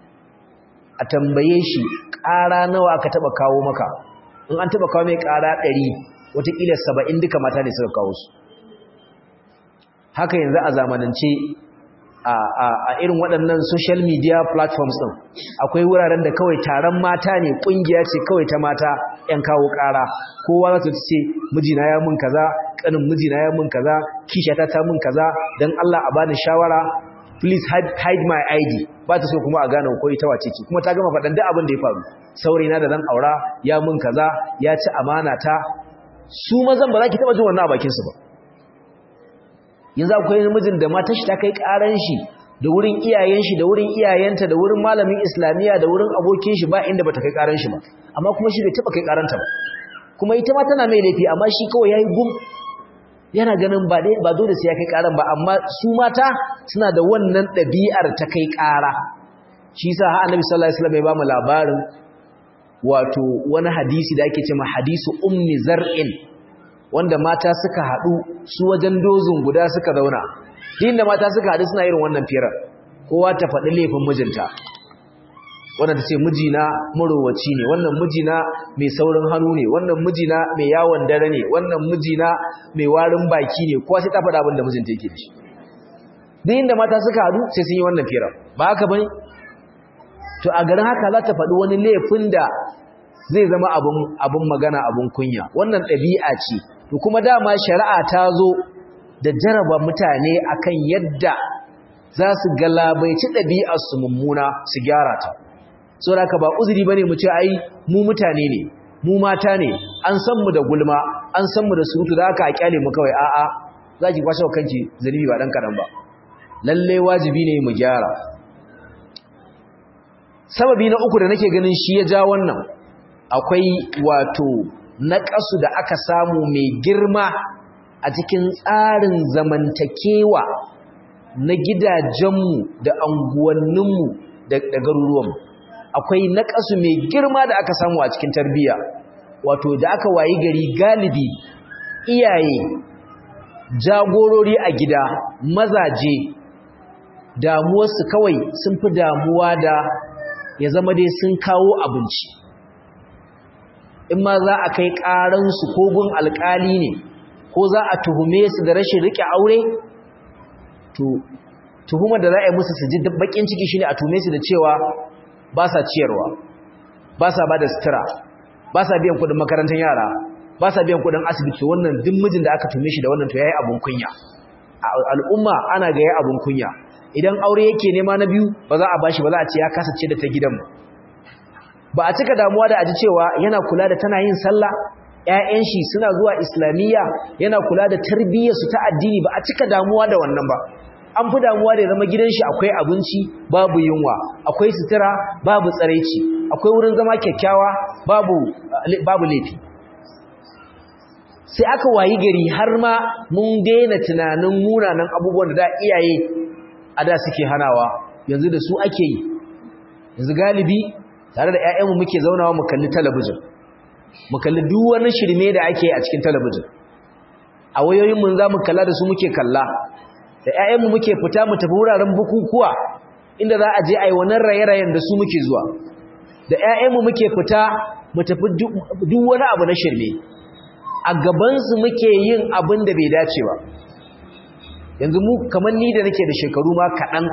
a tambaye shi ƙara nawa aka taɓa kawo maka in an taɓa kawo mai ƙara ɗari watakila saba'in duka mata ne suka kawo su haka yanzu a zamanance a irin waɗannan social media platforms ɗin akwai wuraren da kawai taron mata ne ƙungiya ce kawai ta mata 'yan kawo ƙara kowa za ta ce mijina ya mun kaza ƙanin mijina ya mun kaza kishata ta mun kaza don Allah a bani shawara please hide, hide my ID ba ta so kuma a gane ko ita wace ce kuma ta gama faɗan duk abin da ya faru saurayina da zan aura ya mun kaza ya ci amana ta su mazan ba za ki taɓa jin wannan a bakinsu ba yanzu akwai namijin da matar shi ta kai karan shi da wurin iyayen shi da wurin iyayenta da wurin malamin islamiya da wurin abokin shi ba inda bata kai karan shi ba amma kuma shi bai taba kai karanta ba kuma ita ma tana mai laifi amma shi kawai yayi gum yana ganin ba dai ba dole sai ya kai karan ba amma su mata suna da wannan ɗabi'ar ta kai kara shi yasa har annabi sallallahu alaihi wasallam ya ba mu labarin wato wani hadisi da ake cewa hadisu ummi zar'in wanda mata suka haɗu su wajen dozin guda suka zauna din da mata suka haɗu suna irin wannan firar kowa ta faɗi laifin mijinta wanda ta ce mijina marowaci ne wannan mijina mai saurin hannu ne wannan mijina mai yawon dare ne wannan mijina mai warin baki ne kowa sai ta faɗa abin da mijinta yake da shi din da mata suka haɗu sai sun yi wannan firar ba haka bane to a garin haka za ta faɗi wani laifin da zai zama abin magana abin kunya wannan ɗabi'a ce to kuma dama shari'a ta zo da jaraba mutane akan yadda za su galabaici ɗabi'arsu mummuna su gyara ta so da ka ba uzuri bane mu ce ai mu mutane ne mu mata ne an san mu da gulma an san mu da surutu da haka a kyale mu kawai a'a za ki kwashe kanki zunubi ba dan kadan ba lalle wajibi ne mu gyara sababi na uku da nake ganin shi ya ja wannan akwai wato naƙasu da aka samu mai girma a cikin tsarin zamantakewa na gidajenmu da anguwanninmu da garuruwanmu akwai naƙasu mai girma da aka samu a cikin tarbiyya wato da aka wayi gari galibi iyaye jagorori a gida mazaje damuwarsu kawai sun fi damuwa da ya zama dai sun kawo abinci in ma za a kai ƙaransu ko gun alƙali ne ko za a tuhume su da rashin riƙe aure to tuhumar da za a yi musu su ji baƙin ciki shine a tuhume su da cewa ba sa ciyarwa ba sa ba da sutura ba sa biyan kuɗin makarantar yara ba sa biyan kudin asibiti wannan duk mijin da aka tume shi da wannan to yayi abun kunya al'umma ana ga yayi abun kunya idan aure yake nema na biyu ba za a bashi ba za a ce ya kasace da ta gidan ba a cika damuwa da aji cewa yana kula da tana yin sallah ƴaƴan shi suna zuwa islamiyya yana kula da tarbiyyar su ta addini ba a cika damuwa da wannan ba an fi damuwa da ya zama gidan shi akwai abinci babu yunwa akwai sutura babu tsaraici akwai wurin zama kyakkyawa babu babu laifi sai aka wayi gari har ma mun daina tunanin munanan abubuwan da da iyaye a da suke hanawa yanzu da su ake yi yanzu galibi tare da ƴaƴanmu muke zaunawa mu kalli talabijin mu kalli duk wani shirme da ake a cikin talabijin a wayoyin mun za mu kalla da su muke kalla da ƴaƴanmu muke fita mu tafi wuraren bukukuwa inda za a je a yi wannan raye-rayen da su muke zuwa da ƴaƴanmu muke fita mu tafi duk wani abu na shirme a gabansu muke yin abin da bai dace ba yanzu mu kamar ni da nake da shekaru ma kaɗan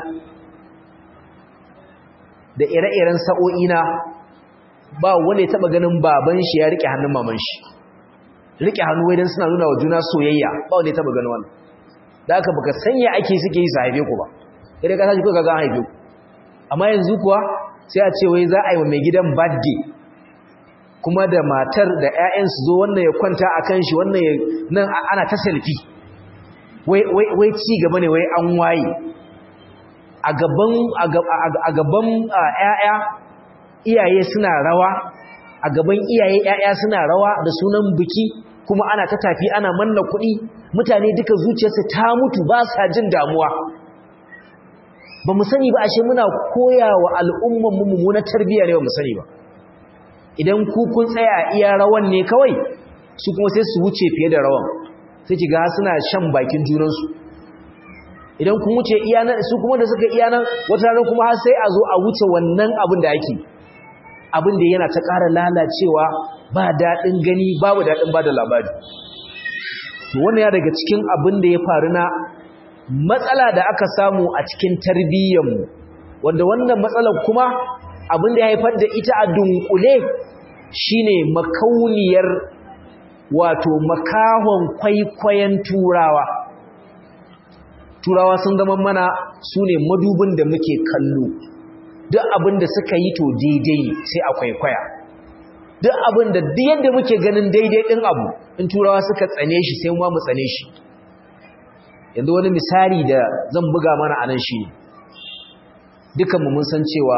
da ire-iren sa'o'ina ba wanda ya taɓa ganin baban shi ya riƙe hannun maman shi riƙe hannu wai don suna nuna wa juna soyayya ba wanda ya taɓa ganin wannan da aka baka sanya ake suke yi su haife ku ba idan ka sashi kuka ga haife ku amma yanzu kuwa sai a ce wai za a yi wa mai gidan birthday kuma da matar da 'ya'yan su zo wannan ya kwanta a kan shi wannan nan ana ta selfie wai ci gaba ne wai an waye a gaban 'ya'ya iyaye suna rawa a gaban iyaye 'ya'ya suna rawa da sunan biki kuma ana ta tafi ana manna kuɗi mutane duka zuciyarsu ta mutu ba sa jin damuwa ba mu sani ba ashe muna koya wa al'umman mu mummunar tarbiyya ne ba mu sani ba idan ku kun tsaya iya rawan ne kawai su kuma sai su wuce fiye da rawan sai ki ga suna shan bakin junansu idan kun wuce iya nan su kuma da suka iya nan wata rana kuma har sai a zo a wuce wannan abin da ake abin da yana ta ƙara lalacewa ba daɗin gani babu daɗin ba da labari wannan ya daga cikin abin da ya faru na matsala da aka samu a cikin tarbiyyarmu wanda wannan matsalar kuma abin da ya haifar da ita a dunkule shine makauniyar wato makahon kwaikwayon turawa turawa sun zama mana su ne madubin da muke kallo duk abin da suka yi to daidai sai a kwaikwaya duk abin da duk yadda muke ganin daidai ɗin abu in turawa suka tsane shi sai mu tsane shi yanzu wani misali da zan buga mana anan shi ne dukanmu mun san cewa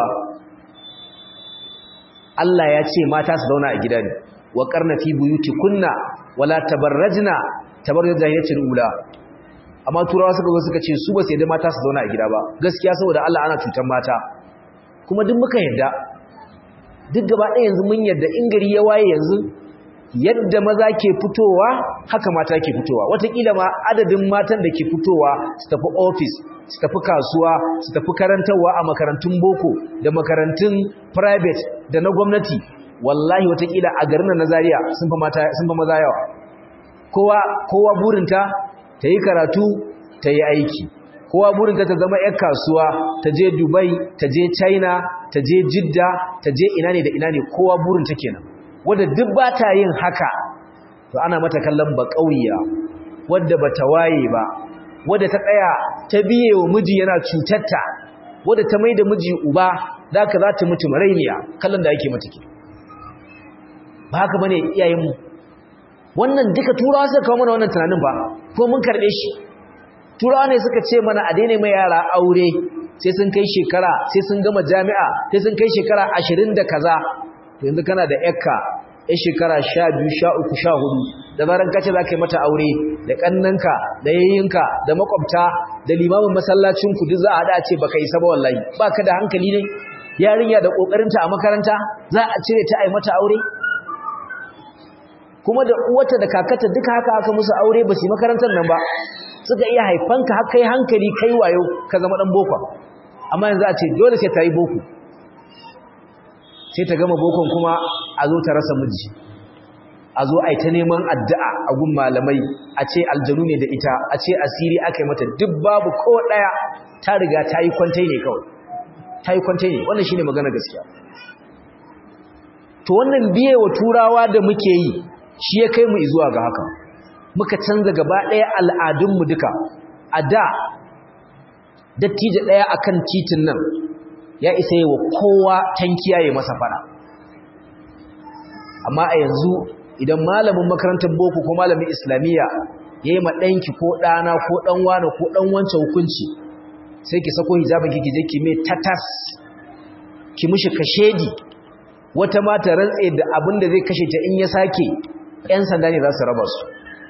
Allah ya ce mata su zauna a gida ne wa karna fi buyuti kunna wala tabarrajna tabarruj jahiliyatul ula amma turawa suka zo suka ce su ba sai da mata su zauna a gida ba gaskiya saboda Allah ana cutar mata kuma duk muka yarda duk gaba ɗaya yanzu mun yarda in gari ya waye yanzu yadda maza ke fitowa haka mata ke fitowa wataƙila ma adadin matan da ke fitowa su tafi ofis su tafi kasuwa su tafi karantarwa a makarantun boko da makarantun private da na gwamnati wallahi wataƙila a garin na Zaria sun fa mata sun fa maza yawa kowa kowa burinta ta yi karatu ta yi aiki kowa burinta ta zama 'yar kasuwa ta je Dubai ta je China ta je Jidda ta je ina ne da ina ne kowa burinta kenan wadda duk ba ta yin haka to ana mata kallon ba ƙauya wadda ba ta waye ba wadda ta tsaya ta biye wa miji yana cutarta wadda ta mai da miji uba da ka za ta mutu marainiya kallon da ake mata ke ba haka bane iyayenmu wannan duka turawa suka kawo mana wannan tunanin ba ko mun karɓe shi turawa ne suka ce mana a daina mai yara aure sai sun kai shekara sai sun gama jami'a sai sun kai shekara ashirin da kaza to yanzu kana da yakka ya shekara sha biyu sha uku sha hudu da zaran kace za ka yi mata aure da ƙannanka da yayyinka da makwabta da limamin masallacinku duk za a haɗa ce baka isa ba wallahi ba ka da hankali ne yarinya da ƙoƙarinta a makaranta za a cire ta a yi mata aure kuma da uwata da kakata duka haka aka musu aure ba su yi makarantar nan ba suka iya haifanka har kai hankali kai wayo ka zama ɗan boko amma yanzu a ce dole sai ta yi boko sai ta gama bokon kuma a zo ta rasa miji a zo a yi ta neman addu'a a gun malamai a ce aljanu ne da ita a ce asiri aka yi mata duk babu ko ɗaya ta riga ta yi kwantai ne kawai ta yi kwantai ne wannan shi ne magana gaskiya to wannan biye wa turawa da muke yi shi ya kai mu zuwa ga haka muka canza gaba ɗaya al'adunmu duka a da dattijo ɗaya akan titin nan ya isa yi wa kowa tankiya ya masa fada amma a yanzu idan malamin makarantar boko ko malamin islamiyya ya yi maɗanki ko ɗana ko ɗanwana ko ɗan wancan hukunci sai ki sako hijabin kiki je ki mai tatas ki mishi kashedi wata mata rantse da abin da zai kashe ta in ya sake 'yan sanda ne za su raba su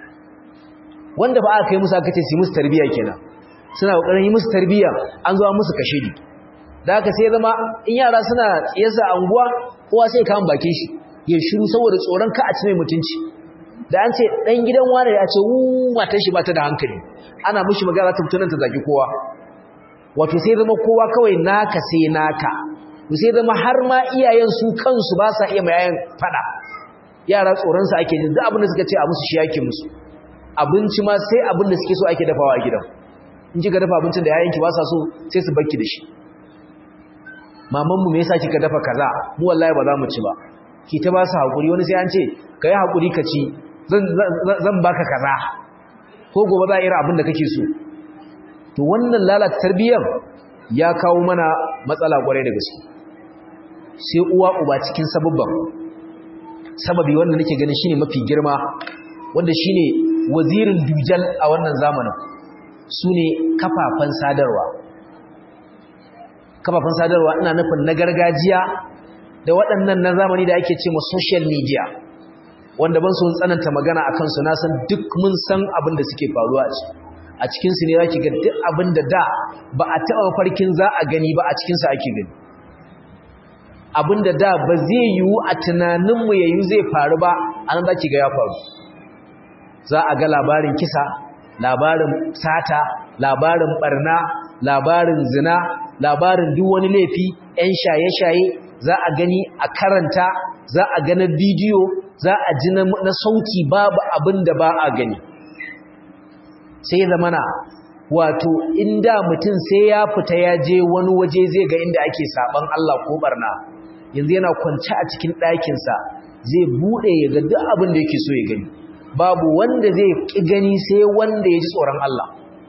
wanda ba aka kai musu aka ce su musu tarbiyya kenan suna kokarin yi musu tarbiyya an zo musu kashedi da haka sai zama in yara suna tsiyarsa anguwa kowa sai kan bakin shi ya shiru saboda tsoron ka a ci mai mutunci da an ce dan gidan wani ya ce wu matar shi ba ta da hankali ana mishi magana ta mutunan ta zaki kowa wato sai zama kowa kawai naka sai naka sai zama har ma iyayen su kansu ba sa iya mayayan fada yara tsoron sa ake jin duk abin da suka ce a musu shi yake musu abinci ma sai abin da suke so ake dafawa a gidan in kika dafa abincin da yayanki ba sa so sai su bakki da shi mamanmu me yasa kika dafa kaza mu wallahi ba za mu ci ba ki ta ba su hakuri wani sai an ce kai hakuri ka ci zan zan baka kaza ko gobe za a ira abin da kake so to wannan lalata tarbiyyar ya kawo mana matsala kwarai da gaske sai uwa uba cikin sababban sababi wanda nake ganin shine mafi girma wanda shine wazirin dujal a wannan zamanin sune kafafen sadarwa kafafen sadarwa ina nufin na gargajiya da waɗannan na zamani da ake ce ma social media wanda ban sun tsananta magana a kansu na san duk mun san abin da suke faruwa a ciki a cikinsu ne za ki ga duk abin da da ba a taɓa farkin za a gani ba a cikinsu ake gani abin da da ba zai yiwu a tunaninmu ya yiwu zai faru ba a nan za ki ga ya faru za a ga labarin kisa labarin sata labarin barna labarin zina labarin duk wani laifi 'yan shaye-shaye za a gani a karanta za a gana bidiyo za a ji na sauti babu abin da ba a gani sai zamana wato inda mutum sai ya fita ya je wani waje zai ga inda ake saban Allah ko barna yanzu yana kwance a cikin ɗakinsa zai buɗe ya ga duk abin da yake so ya gani babu wanda zai ƙi gani sai wanda ya ji tsoron Allah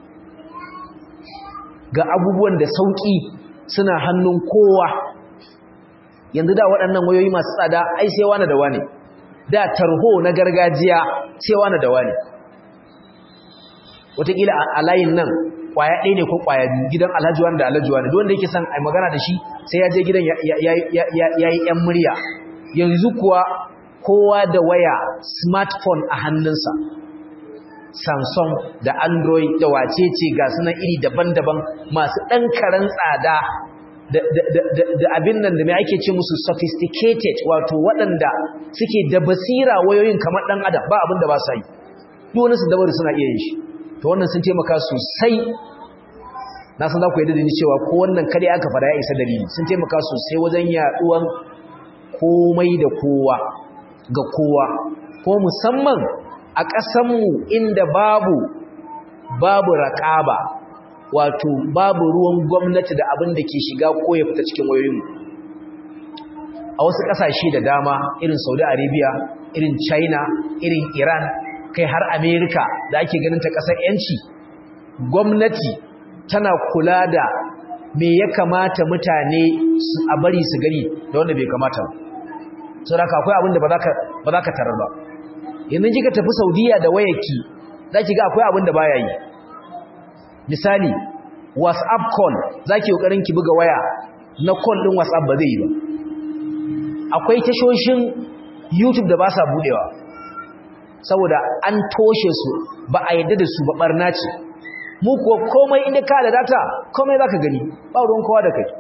ga abubuwan da sauƙi suna hannun kowa yanzu da waɗannan wayoyi masu tsada ai sai wani da wani da tarho na gargajiya sai wani da wani wataƙila a layin nan ƙwaya ɗaya ne ko ƙwaya biyu gidan alhaji wani da alhaji wani wanda yake son a magana da shi sai ya je gidan ya yi ‘yan murya yanzu kuwa kowa da waya smartphone a hannunsa samsung da android da wacece ga sunan iri daban-daban masu ɗan karen tsada da abin nan da mai ake ce musu sophisticated wato waɗanda suke da basira wayoyin kamar ɗan adam ba abin da ba sa yi wani su dabaru suna iya yin shi to wannan sun taimaka sosai na san za ku yi da ni cewa ko wannan kare aka fara ya isa dalili sun taimaka sosai wajen yaɗuwan komai da kowa ga kowa ko musamman a ƙasanmu inda babu babu raƙaba wato babu ruwan gwamnati da abin da ke shiga ko ya fita cikin wayoyinmu a wasu ƙasashe da dama irin saudi arabia irin china irin iran kai har america da ake ganin ta ƙasar yanci gwamnati tana kula da me ya kamata mutane a bari su gani da wanda bai kamata ba sau da akwai abin da ba za ka tarar ba yanzu kika tafi saudiya da wayarki za ki ga akwai abin da baya yi misali whatsapp call za ki ƙoƙarin ki buga waya na call ɗin whatsapp ba zai yi ba akwai tashoshin youtube da ba sa buɗewa saboda an toshe su ba a yadda da su ba ɓarna ce mu ko komai inda ka da data komai za ka gani ba ruwan kowa da kai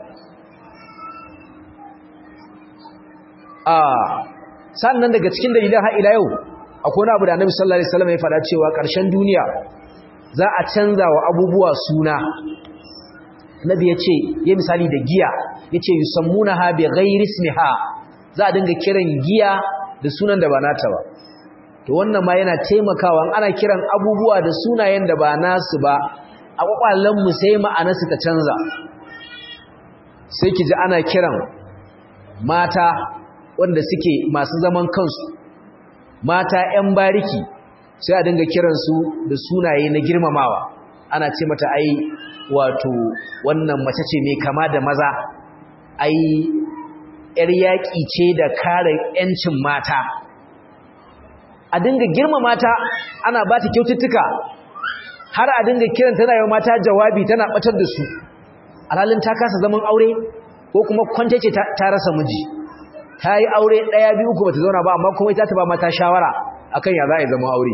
a sannan daga cikin dalilan har ila yau akwai wani abu da annabi sallallahu alaihi wasallam ya faɗa cewa ƙarshen duniya za a canza wa abubuwa suna nabi ya ce ya misali da giya ya ce yusammunaha bi ghairi ismiha za a dinga kiran giya da sunan da ba nata ba to wannan ma yana taimakawa ana kiran abubuwa da sunayen da ba nasu ba a kwakwalen mu sai ma'anarsu ta canza sai ki ji ana kiran mata wanda suke masu zaman kansu mata 'yan bariki sai a dinga kiransu da sunaye na girmamawa ana ce mata ai wato wannan mace ce mai kama da maza ai yar yaƙi ce da kare 'yancin mata a dinga girma mata ana ba ta kyaututtuka har a dinga kiran tana yau mata jawabi tana batar da su alhalin ta kasa zaman aure ko kuma kwance ce ta rasa miji ta yi aure ɗaya biyu uku bata zauna ba amma kuma ita ta ba mata shawara akan ya za a yi zama aure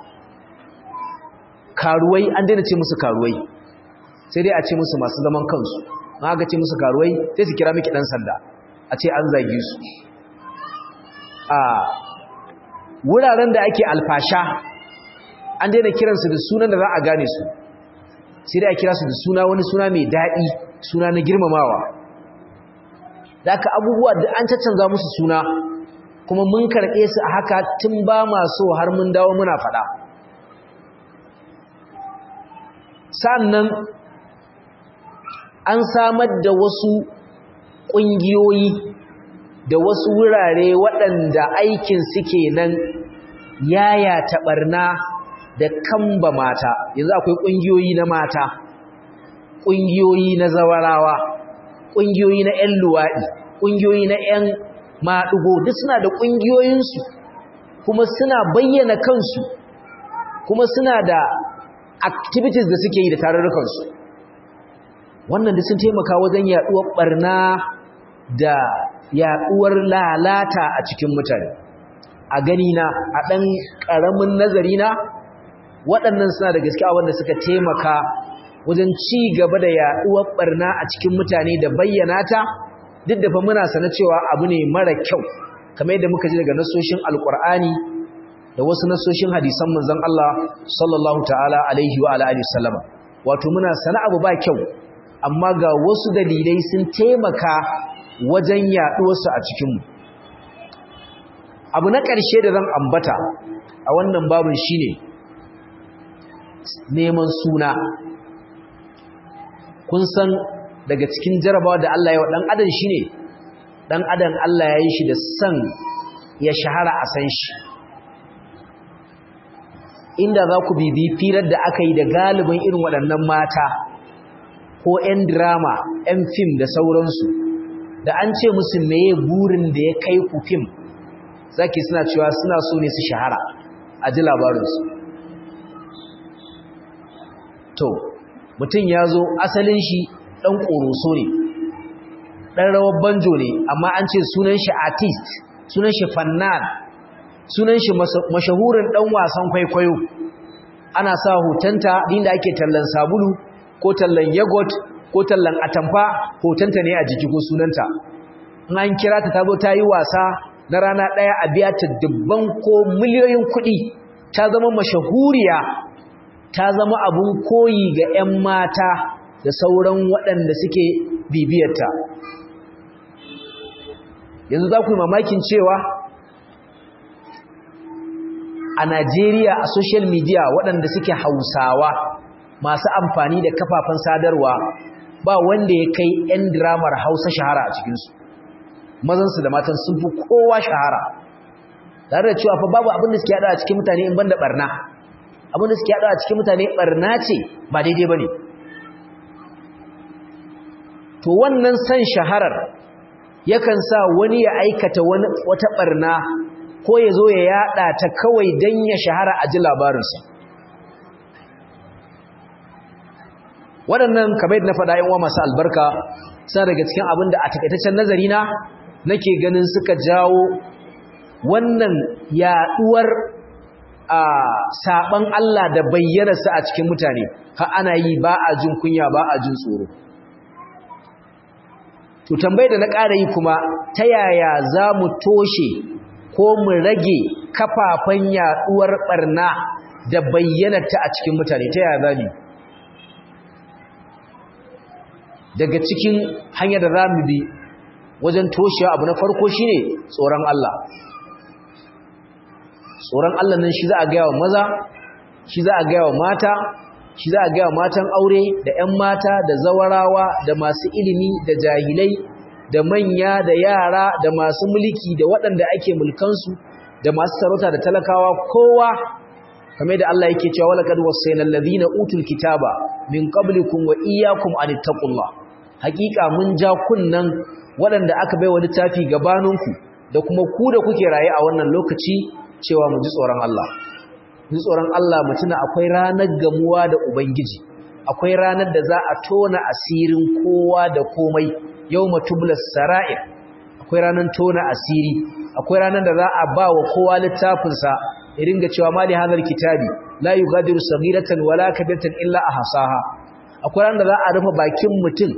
karuwai an daina ce musu karuwai sai dai a ce musu masu zaman kansu ma aka ce musu karuwai sai su kira miki ɗan sanda a ce an zage su a wuraren da ake alfasha an daina kiransu da sunan da za a gane su sai dai a kira su da suna wani suna mai daɗi suna na girmamawa da aka abubuwa da an caccanza musu suna kuma mun karɓe su a haka tun ba maso har mun dawo muna faɗa sannan an samar da wasu ƙungiyoyi da wasu wurare waɗanda aikin suke nan yaya taɓarna da kamba mata yanzu akwai ƙungiyoyi na mata ƙungiyoyi na zawarawa ƙungiyoyi na 'yan luwaɗi ƙungiyoyi na 'yan maɗugo duk suna da ƙungiyoyinsu kuma suna bayyana kansu kuma suna da activities da suke yi da tarurrukansu wannan da sun taimaka wajen yaɗuwar ɓarna da yaɗuwar lalata a cikin mutane a gani na a ɗan ƙaramin nazari na waɗannan suna da gaskiya wanda suka taimaka wajen ci gaba da yaɗuwar ɓarna a cikin mutane da bayyana ta duk da fa muna sana cewa abu ne mara kyau kamar yadda muka ji daga nasoshin alƙur'ani da wasu nasoshin hadisan manzon Allah sallallahu ta'ala alaihi wa alihi wasallama wato muna sana abu ba kyau amma ga wasu dalilai sun taimaka wajen yaɗuwarsu a cikinmu abu na ƙarshe da zan ambata a wannan babin shine neman suna kun san daga cikin jarabawa da Allah ya wa ɗan adam shine ɗan adam Allah ya yi shi da san ya shahara a san shi inda za ku bibi firar da aka yi da galibin irin waɗannan mata ko 'yan drama 'yan fim da sauransu da an ce musu meye burin da ya kai ku fim zaki suna cewa suna so ne su shahara a ji labarinsu to mutum ya zo asalin shi ɗan ƙoroso ne ɗan rawar banjo ne amma an ce sunan shi artist sunan shi fannan sunan shi mashahurin ɗan wasan kwaikwayo ana sa hotonta inda ake tallan sabulu ko tallan yogurt ko tallan atamfa hotonta ne a jiki ko sunanta in an kira ta tazo ta yi wasa na rana ɗaya a biya ta dubban ko miliyoyin kuɗi ta zama mashahuriya ta zama abun koyi ga 'yan mata da sauran waɗanda suke bibiyarta yanzu za ku yi mamakin cewa a Najeriya a social media waɗanda suke hausawa masu amfani da kafafen sadarwa ba wanda ya kai 'yan diramar hausa shahara a cikinsu mazansu da matan sun fi kowa shahara tare da cewa fa babu abin da suke haɗa a cikin mutane in banda barna abin da suke haɗa a cikin mutane barna ce ba daidai ba ne to wannan san shaharar yakan sa wani ya aikata wata barna ko ya zo ya yada ta kawai don ya shahara a ji labarinsa waɗannan kamar na faɗa yin wa masu albarka suna daga cikin abin da a takaitaccen nazari na nake ganin suka jawo wannan yaɗuwar a saɓan Allah da bayyanarsa a cikin mutane ha ana yi ba a jin kunya ba a jin tsoro to tambayar da na ƙara yi kuma ta yaya za mu toshe ko mu rage kafafen yaduwar barna da bayyanarta a cikin mutane ta yaya zamu daga cikin hanyar da zamu bi wajen toshewa abu na farko shine tsoron Allah tsoron Allah nan shi za a ga yawa maza shi za a ga yawa mata shi za a ga matan aure da ƴan mata da zawarawa da masu ilimi da jahilai da manya da yara da masu mulki da waɗanda ake mulkansu da masu sarauta da talakawa kowa kamar da Allah yake cewa walaqad wasayna alladhina utul kitaba min qablikum wa iyyakum an taqullah hakika mun ja kunnan waɗanda aka baiwa littafi gabaninku da kuma ku da kuke raye a wannan lokaci cewa mu ji tsoron Allah ji tsoron Allah mutuna akwai ranar gamuwa da ubangiji akwai ranar da za a tona asirin kowa da komai yawma tublas sara'ir akwai ranar tona asiri akwai ranar da za a ba wa kowa littafinsa ya ringa cewa mali hadar kitabi la yughadiru saghiratan wala kabiratan illa ahsaha akwai ranar da za a rufe bakin mutum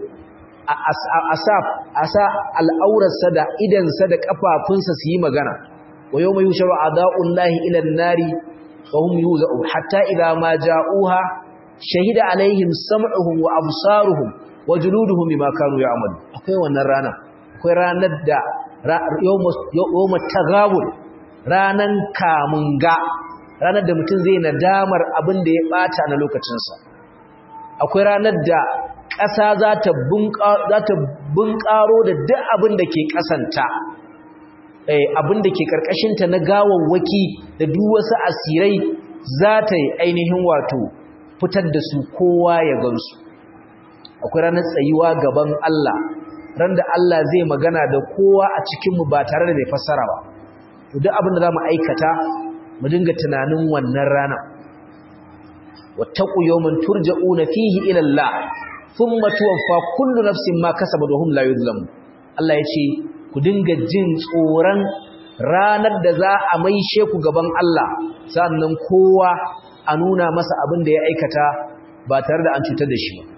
a sa al'aurarsa da idansa da kafafunsa su yi magana wa yawma yusharu a'da'ullahi ila an-nari wa hum yuza'un hatta idha ma ja'uha shahida alaihim sam'uhum wa absaruhum wa juluduhum bima kanu ya'malu akwai wannan rana akwai ranar da yawma tagabul ranan kamunga ranar da mutum zai nadamar abin da ya bata na lokacinsa akwai ranar da ƙasa za ta bunƙaro da duk abin da ke ƙasanta abin da ke ƙarƙashinta na gawawwaki da duk wasu asirai za ta yi ainihin wato fitar da su kowa ya gansu akwai ranar tsayuwa gaban Allah ran da Allah zai magana da kowa a cikinmu ba tare da mai fassara ba duk abin da za mu aikata mu dinga tunanin wannan rana wattaqu yawman turja'una fihi ila Allah thumma tuwaffa kullu nafsin ma kasabat wa hum la yuzlamun Allah yace ku dinga jin tsoron ranar da za a maishe ku gaban Allah sannan kowa a nuna masa abin da ya aikata ba tare da an cutar da shi ba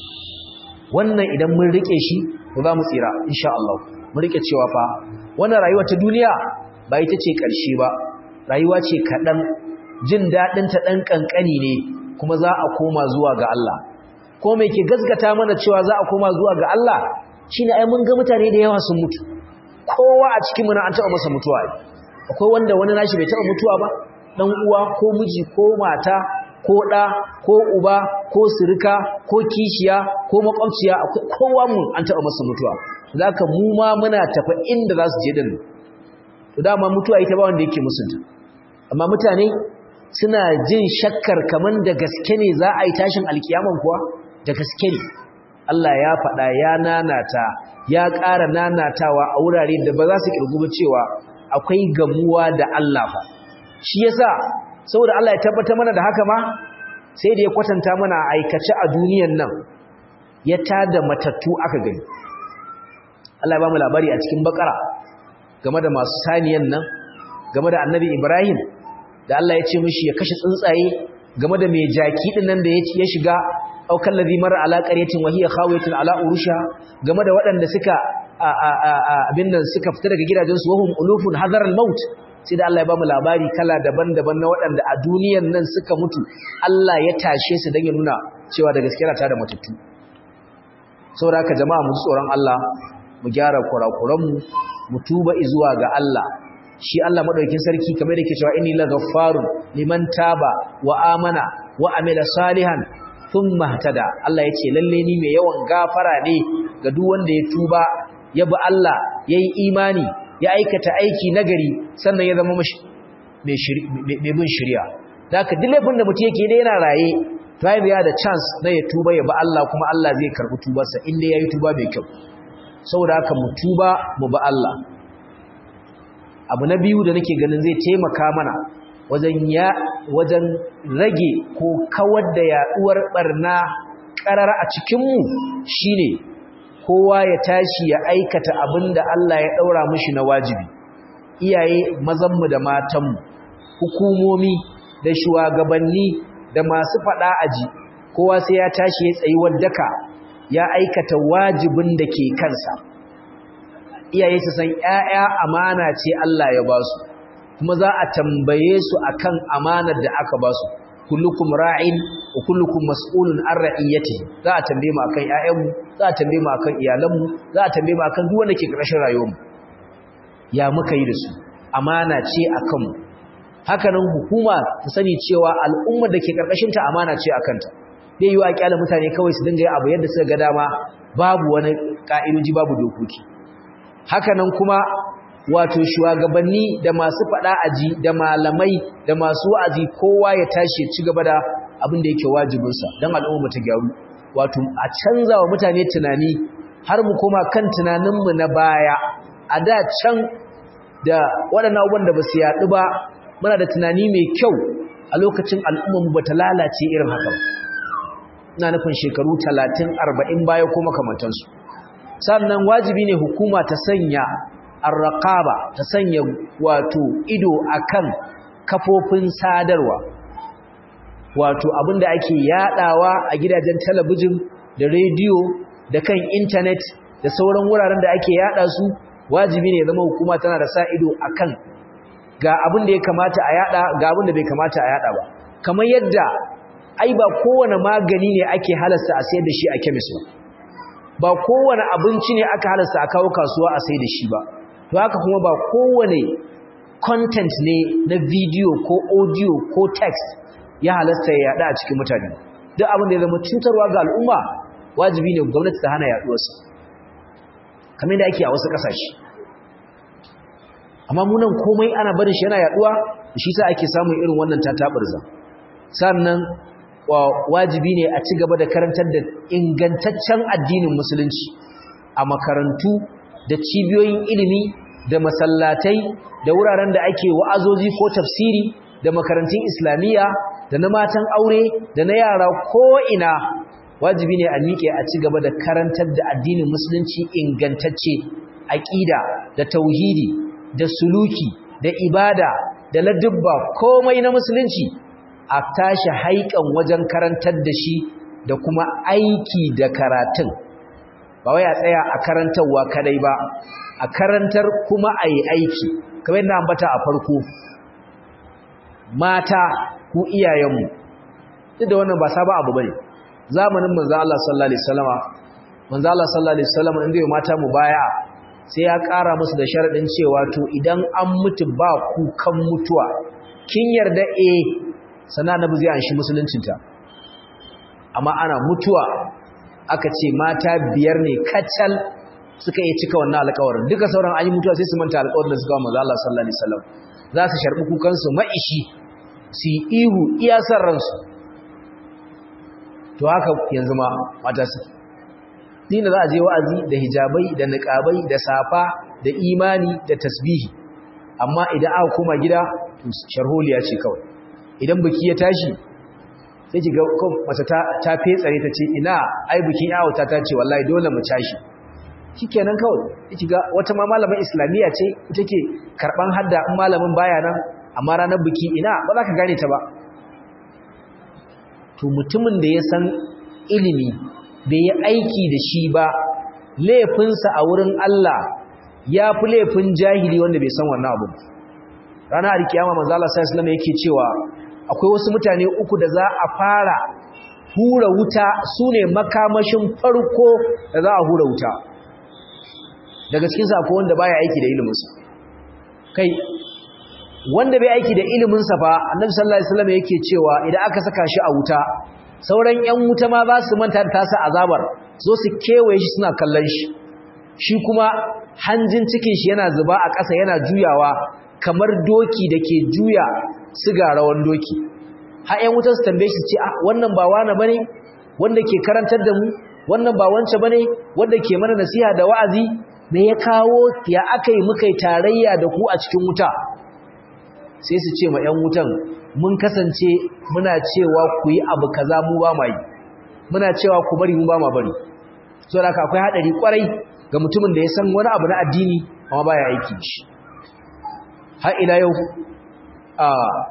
wannan idan mun rike shi to za mu tsira insha Allah mun rike cewa fa wannan rayuwa ta duniya ba ita ce ƙarshe ba rayuwa ce kaɗan jin daɗin ta ɗan ƙanƙani ne kuma za a koma zuwa ga Allah ko mai ke gasgata mana cewa za a koma zuwa ga Allah shine ai mun ga mutane da yawa sun mutu kowa a cikin muna an taɓa masa mutuwa akwai wanda wani nashi bai taɓa mutuwa ba dan uwa ko miji ko mata ko ɗa ko uba ko sirika ko kishiya ko makwabciya akwai kowa mu an taɓa masa mutuwa zaka mu ma muna tafa inda za su je din to dama mutuwa ita ba wanda yake musunta amma mutane suna jin shakkar kaman da gaske ne za a yi tashin alkiyaman kuwa da gaske ne Allah ya faɗa ya nanata ya ƙara nanatawa a wurare da ba za su ƙirgu cewa akwai gamuwa da Allah fa shi yasa saboda Allah ya tabbatar mana da haka ma sai da ya kwatanta mana aikace a duniyan nan ya tada matattu aka gani Allah ya ba mu labari a cikin bakara game da masu saniyan nan game da annabi Ibrahim da Allah ya ce mishi ya kashe tsuntsaye game da mai jaki din nan da ya shiga aukan ladhi marra ala qaryatin wa hiya khawiyatun ala urusha game da waɗanda suka abin nan suka fita daga gidajensu wahum ulufun hadar al-maut sai da Allah ya bamu labari kala daban-daban na waɗanda a duniyan nan suka mutu Allah ya tashe su don ya nuna cewa da gaskiya ta da matattu saboda haka jama'a mu tsoron Allah mu gyara kurakuranmu mu tuba zuwa ga Allah shi Allah madaukakin sarki kamar yake cewa inni laghaffarun liman taba wa amana wa amila salihan thumma ihtada Allah yace lalle ni mai yawan gafara ne ga duk wanda ya tuba ya bi Allah yayi imani ya aikata aiki nagari sannan ya zama mai bin shirya da haka duk laifin da mutum yake da yana raye to ya da chance na ya tuba ya ba Allah kuma Allah zai karɓi tubarsa inda ya yi tuba mai kyau saboda haka mu tuba mu ba Allah abu na biyu da nake ganin zai taimaka mana wajen ya wajen rage ko kawar da yaduwar barna karar a cikinmu shine kowa ya tashi ya aikata abin da Allah ya ɗaura mushi na wajibi iyaye mazanmu da matanmu hukumomi da shugabanni da masu faɗa aji kowa sai ya tashi ya tsayi wadaka ya aikata wajibin da ke kansa iyaye su san ƴaƴa amana ce Allah ya ba su kuma za a tambaye su akan amanar da aka ba su kullukum ra'in wa kullukum mas'ulun an ra'iyatihi za a tambaye mu akan ƴaƴanmu za a tambaye mu akan iyalanmu za a tambaye mu akan duk wanda ke ƙarshen rayuwarmu ya muka yi da su amana ce akan mu haka nan hukuma ta sani cewa al'ummar da ke ƙarƙashin ta amana ce akan ta bai yi wa kyala mutane kawai su dinga yi abu yadda suka ga dama babu wani ka'idoji babu dokoki haka nan kuma wato shugabanni da masu faɗa aji da malamai da masu wa'azi kowa ya tashi ya ci gaba da abin da yake wajibinsa don al'umma ta gyaru wato a canza wa mutane tunani har mu koma kan tunaninmu na baya a da can da waɗannan abubuwan da ba su yaɗu ba muna da tunani mai kyau a lokacin al'ummarmu ba ta lalace irin haka ba ina nufin shekaru talatin arba'in baya ko makamantansu sannan wajibi ne hukuma ta sanya arraqaba ta sanya wato ido akan kafofin sadarwa wato abinda ake yadawa a gidajen talabijin da rediyo da kan intanet da sauran wuraren da ake yada su wajibi ne zama hukuma tana da sa ido akan ga abin da ya kamata a yada ga abin da bai kamata a yada ba kamar yadda ai ba kowane magani ne ake halasta a sayar da shi a kemis ba ba kowane abinci ne aka halasta a kawo kasuwa a sayar da shi ba to haka kuma ba kowane content ne na video ko audio ko text ya halasta ya yada a cikin mutane duk abin da ya zama cutarwa ga al'umma wajibi ne gwamnati ta hana yaduwarsa kamar da ake a wasu kasashe amma munan komai ana barin shi yana yaduwa shi sa ake samun irin wannan tatabarza sannan wajibi ne a ci gaba da karantar da ingantaccen addinin musulunci a makarantu da cibiyoyin ilimi da masallatai da wuraren da ake wa'azozi ko tafsiri da makarantun islamiyya da na matan aure da na yara ko ina wajibi ne a miƙe a ci gaba da karantar da addinin musulunci ingantacce aƙida da tauhidi da suluki da ibada da ladubba komai na musulunci a tashi haikan wajen karantar da shi da kuma aiki da karatun ba wai a tsaya a karantarwa kadai ba a karantar kuma a yi aiki kamar yadda ambata a farko mata ku iyayenmu duk da wannan ba sabon abu bane zamanin manzo Allah sallallahu alaihi wasallama manzo Allah sallallahu alaihi wasallama inda ya mata mu baya sai ya ƙara musu da sharadin cewa to idan an mutu ba kukan mutuwa kin yarda eh sana nabi zai anshi musuluncinta amma ana mutuwa aka ce mata biyar ne kacal suka iya cika wannan alƙawarin duka sauran an yi mutuwa sai su manta alƙawarin da suka wa manzo Allah sallallahu alaihi wasallam za su sharbi kukan su maishi su yi ihu iya san ransu to haka yanzu ma mata su dina za a je wa'azi da hijabai da niqabai da safa da imani da tasbihi amma idan aka koma gida to sharholiya ce kawai idan biki ya tashi sai ki ga mace ta ta fetsare ta ce ina ai bikin yawo ta ta ce wallahi dole mu tashi shikenan kawai ki ga wata ma malamin islamiyya ce ita ke karban hadda in malamin baya nan amma ranar biki ina ba za ka gane ta ba to mutumin da ya san ilimi bai yi aiki da shi ba laifinsa a wurin Allah ya fi laifin jahili wanda bai san wannan abu ranar alkiyama manzo Allah sallallahu alaihi yake cewa akwai wasu mutane uku da za a fara hura wuta sune makamashin farko da za a hura wuta daga cikin sa akwai wanda baya aiki da ilimin sa kai wanda bai aiki da ilimin sa fa annabi sallallahu alaihi wasallam yake cewa idan aka saka shi a wuta sauran ƴan wuta ma za su manta da tasa azabar zo su kewaye shi suna kallon shi shi kuma hanjin cikin shi yana zuba a ƙasa yana juyawa kamar doki da ke juya siga rawan doki har ƴan wutar su tambaye shi ce wannan ba wani bane wanda ke karantar da mu wannan ba wance bane wanda ke mana nasiha da wa'azi me ya kawo ya akai muka yi tarayya da ku a cikin wuta sai su ce ma ƴan wutan mun kasance muna cewa ku yi abu kaza mu ba mai muna cewa ku bari mu ba ma bari saboda haka akwai hadari kwarai ga mutumin da ya san wani abu na addini amma baya aiki shi har ila yau a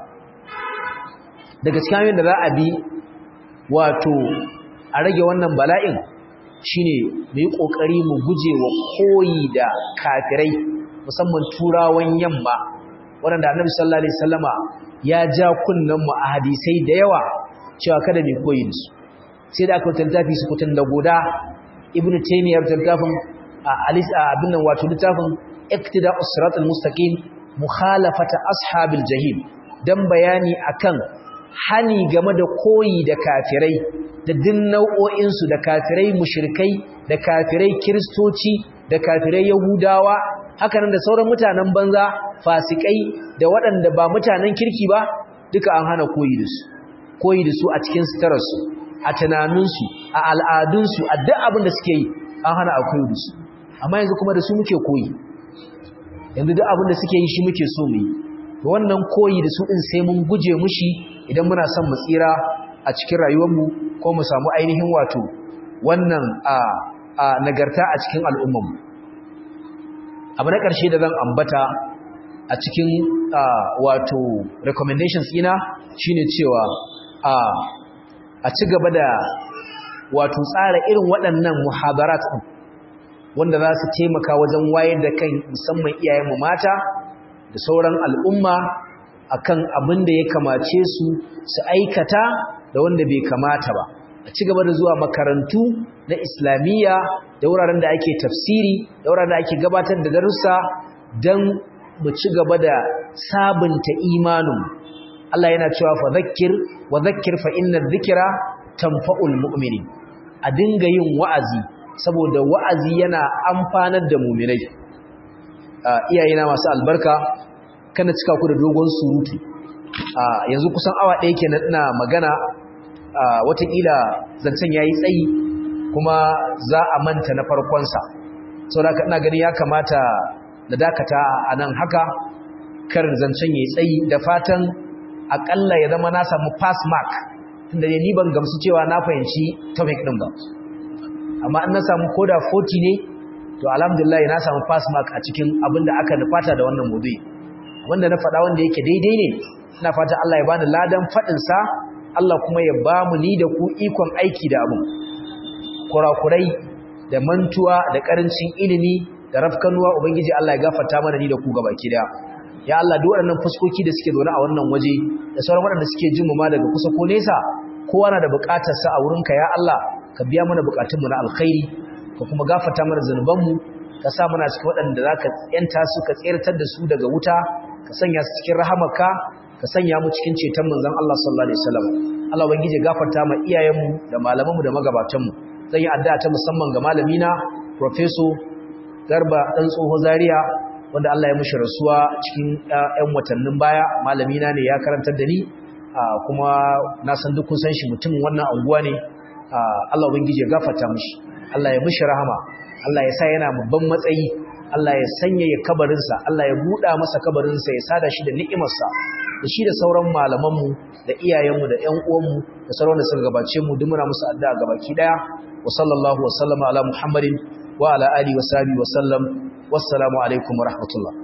daga cikin hanyoyin da za a bi wato a rage wannan bala'in shine mu yi kokari mu guje wa koyi da kafirai musamman turawan yamma waɗanda annabi sallallahu alaihi wasallama ya ja kunnen mu a hadisai da yawa cewa kada mu koyi da su sai da aka wutar littafi su kutun da goda ibnu taymiyyah wutar littafin alis abin nan wato littafin iqtida'us siratal mustaqim mukhalafata ashabil jahim dan bayani akan hani game da koyi da kafirai da din nau'o'in su da kafirai mushrikai da kafirai kristoci da kafirai yahudawa hakanan da sauran mutanen banza fasikai da waɗanda ba mutanen kirki ba duka an hana koyi da su koyi da su a cikin sutararsu a tunaninsu a al'adunsu a duk abin da suke yi an hana a koyi da su amma yanzu kuma da su muke koyi yanzu duk abin da suke yi shi muke so mu yi wannan koyi da su ɗin sai mun guje mushi idan muna son mu tsira a cikin rayuwarmu ko mu samu ainihin wato wannan a a nagarta a cikin al'ummarmu abu na ƙarshe da zan ambata a cikin wato recommendations ina shine cewa a ci gaba da wato tsara irin waɗannan muhadarat ɗin wanda za su taimaka wajen wayar da kan musamman iyayenmu mata da sauran al'umma akan abin da ya kamace su su aikata da wanda bai kamata ba a ci gaba da zuwa makarantu na islamiyya da wuraren da ake tafsiri da wuraren da ake gabatar da darussa don mu ci gaba da sabunta imanin Allah yana cewa fa zakkir wa zakkir fa inna dhikra tanfa'ul mu'minin a dinga yin wa'azi saboda wa'azi yana amfanar da mu'minai iyayena masu albarka kana cika ku da dogon surutu yanzu kusan awa ɗaya kenan ina magana watakila zancen ya yi tsayi kuma za a manta na farkonsa sau da ina gani ya kamata da dakata a nan haka karin zancen ya yi tsayi da fatan akalla ya zama na samu pass mark tunda ne ni ban gamsu cewa na fahimci topic ɗin ba amma in na samu koda 40 ne to alhamdulillah na samu pass mark a cikin abin da aka nufata da wannan maudu'i wanda na faɗa wanda yake daidai ne ina fata Allah ya bani ladan faɗinsa Allah kuma ya ba mu ni da ku ikon aiki da abu kurakurai da mantuwa da ƙarancin ilimi da rafkanuwa ubangiji Allah ya gafarta mana ni da ku gabaki daya ya Allah duk waɗannan fuskoki da suke zaune a wannan waje da sauran waɗanda suke jin mu ma daga kusa ko nesa kowa na da buƙatar sa a wurinka ya Allah ka biya mana buƙatun mu na alkhairi ka kuma gafarta mana zanuban mu ka sa mana cikin waɗanda zaka yanta su ka tsirtar da su daga wuta ka sanya su cikin rahamarka ka sanya mu cikin ceton manzon Allah sallallahu alaihi wasallam Allah ubangije gafarta ma iyayenmu da malamanmu da magabatanmu zan yi addu'a ta musamman ga malamina professor Garba dan tsoho Zaria wanda Allah ya mushi rasuwa cikin ƴan watannin baya malamina ne ya karantar da ni kuma na san duk kun san shi mutumin wannan anguwa ne Allah ubangije gafarta mishi Allah ya mushi rahama Allah ya sa yana babban matsayi Allah ya sanya ya kabarinsa Allah ya buɗa masa kabarinsa ya sada shi da ni'imarsa da shi da sauran malamanmu da iyayenmu da ƴan uwanmu da sauran da suka gabace mu duk muna musu addu'a gabaki daya wa sallallahu wa sallama ala muhammadin wa ala alihi wa sahbihi wa sallam wassalamu alaikum wa rahmatullah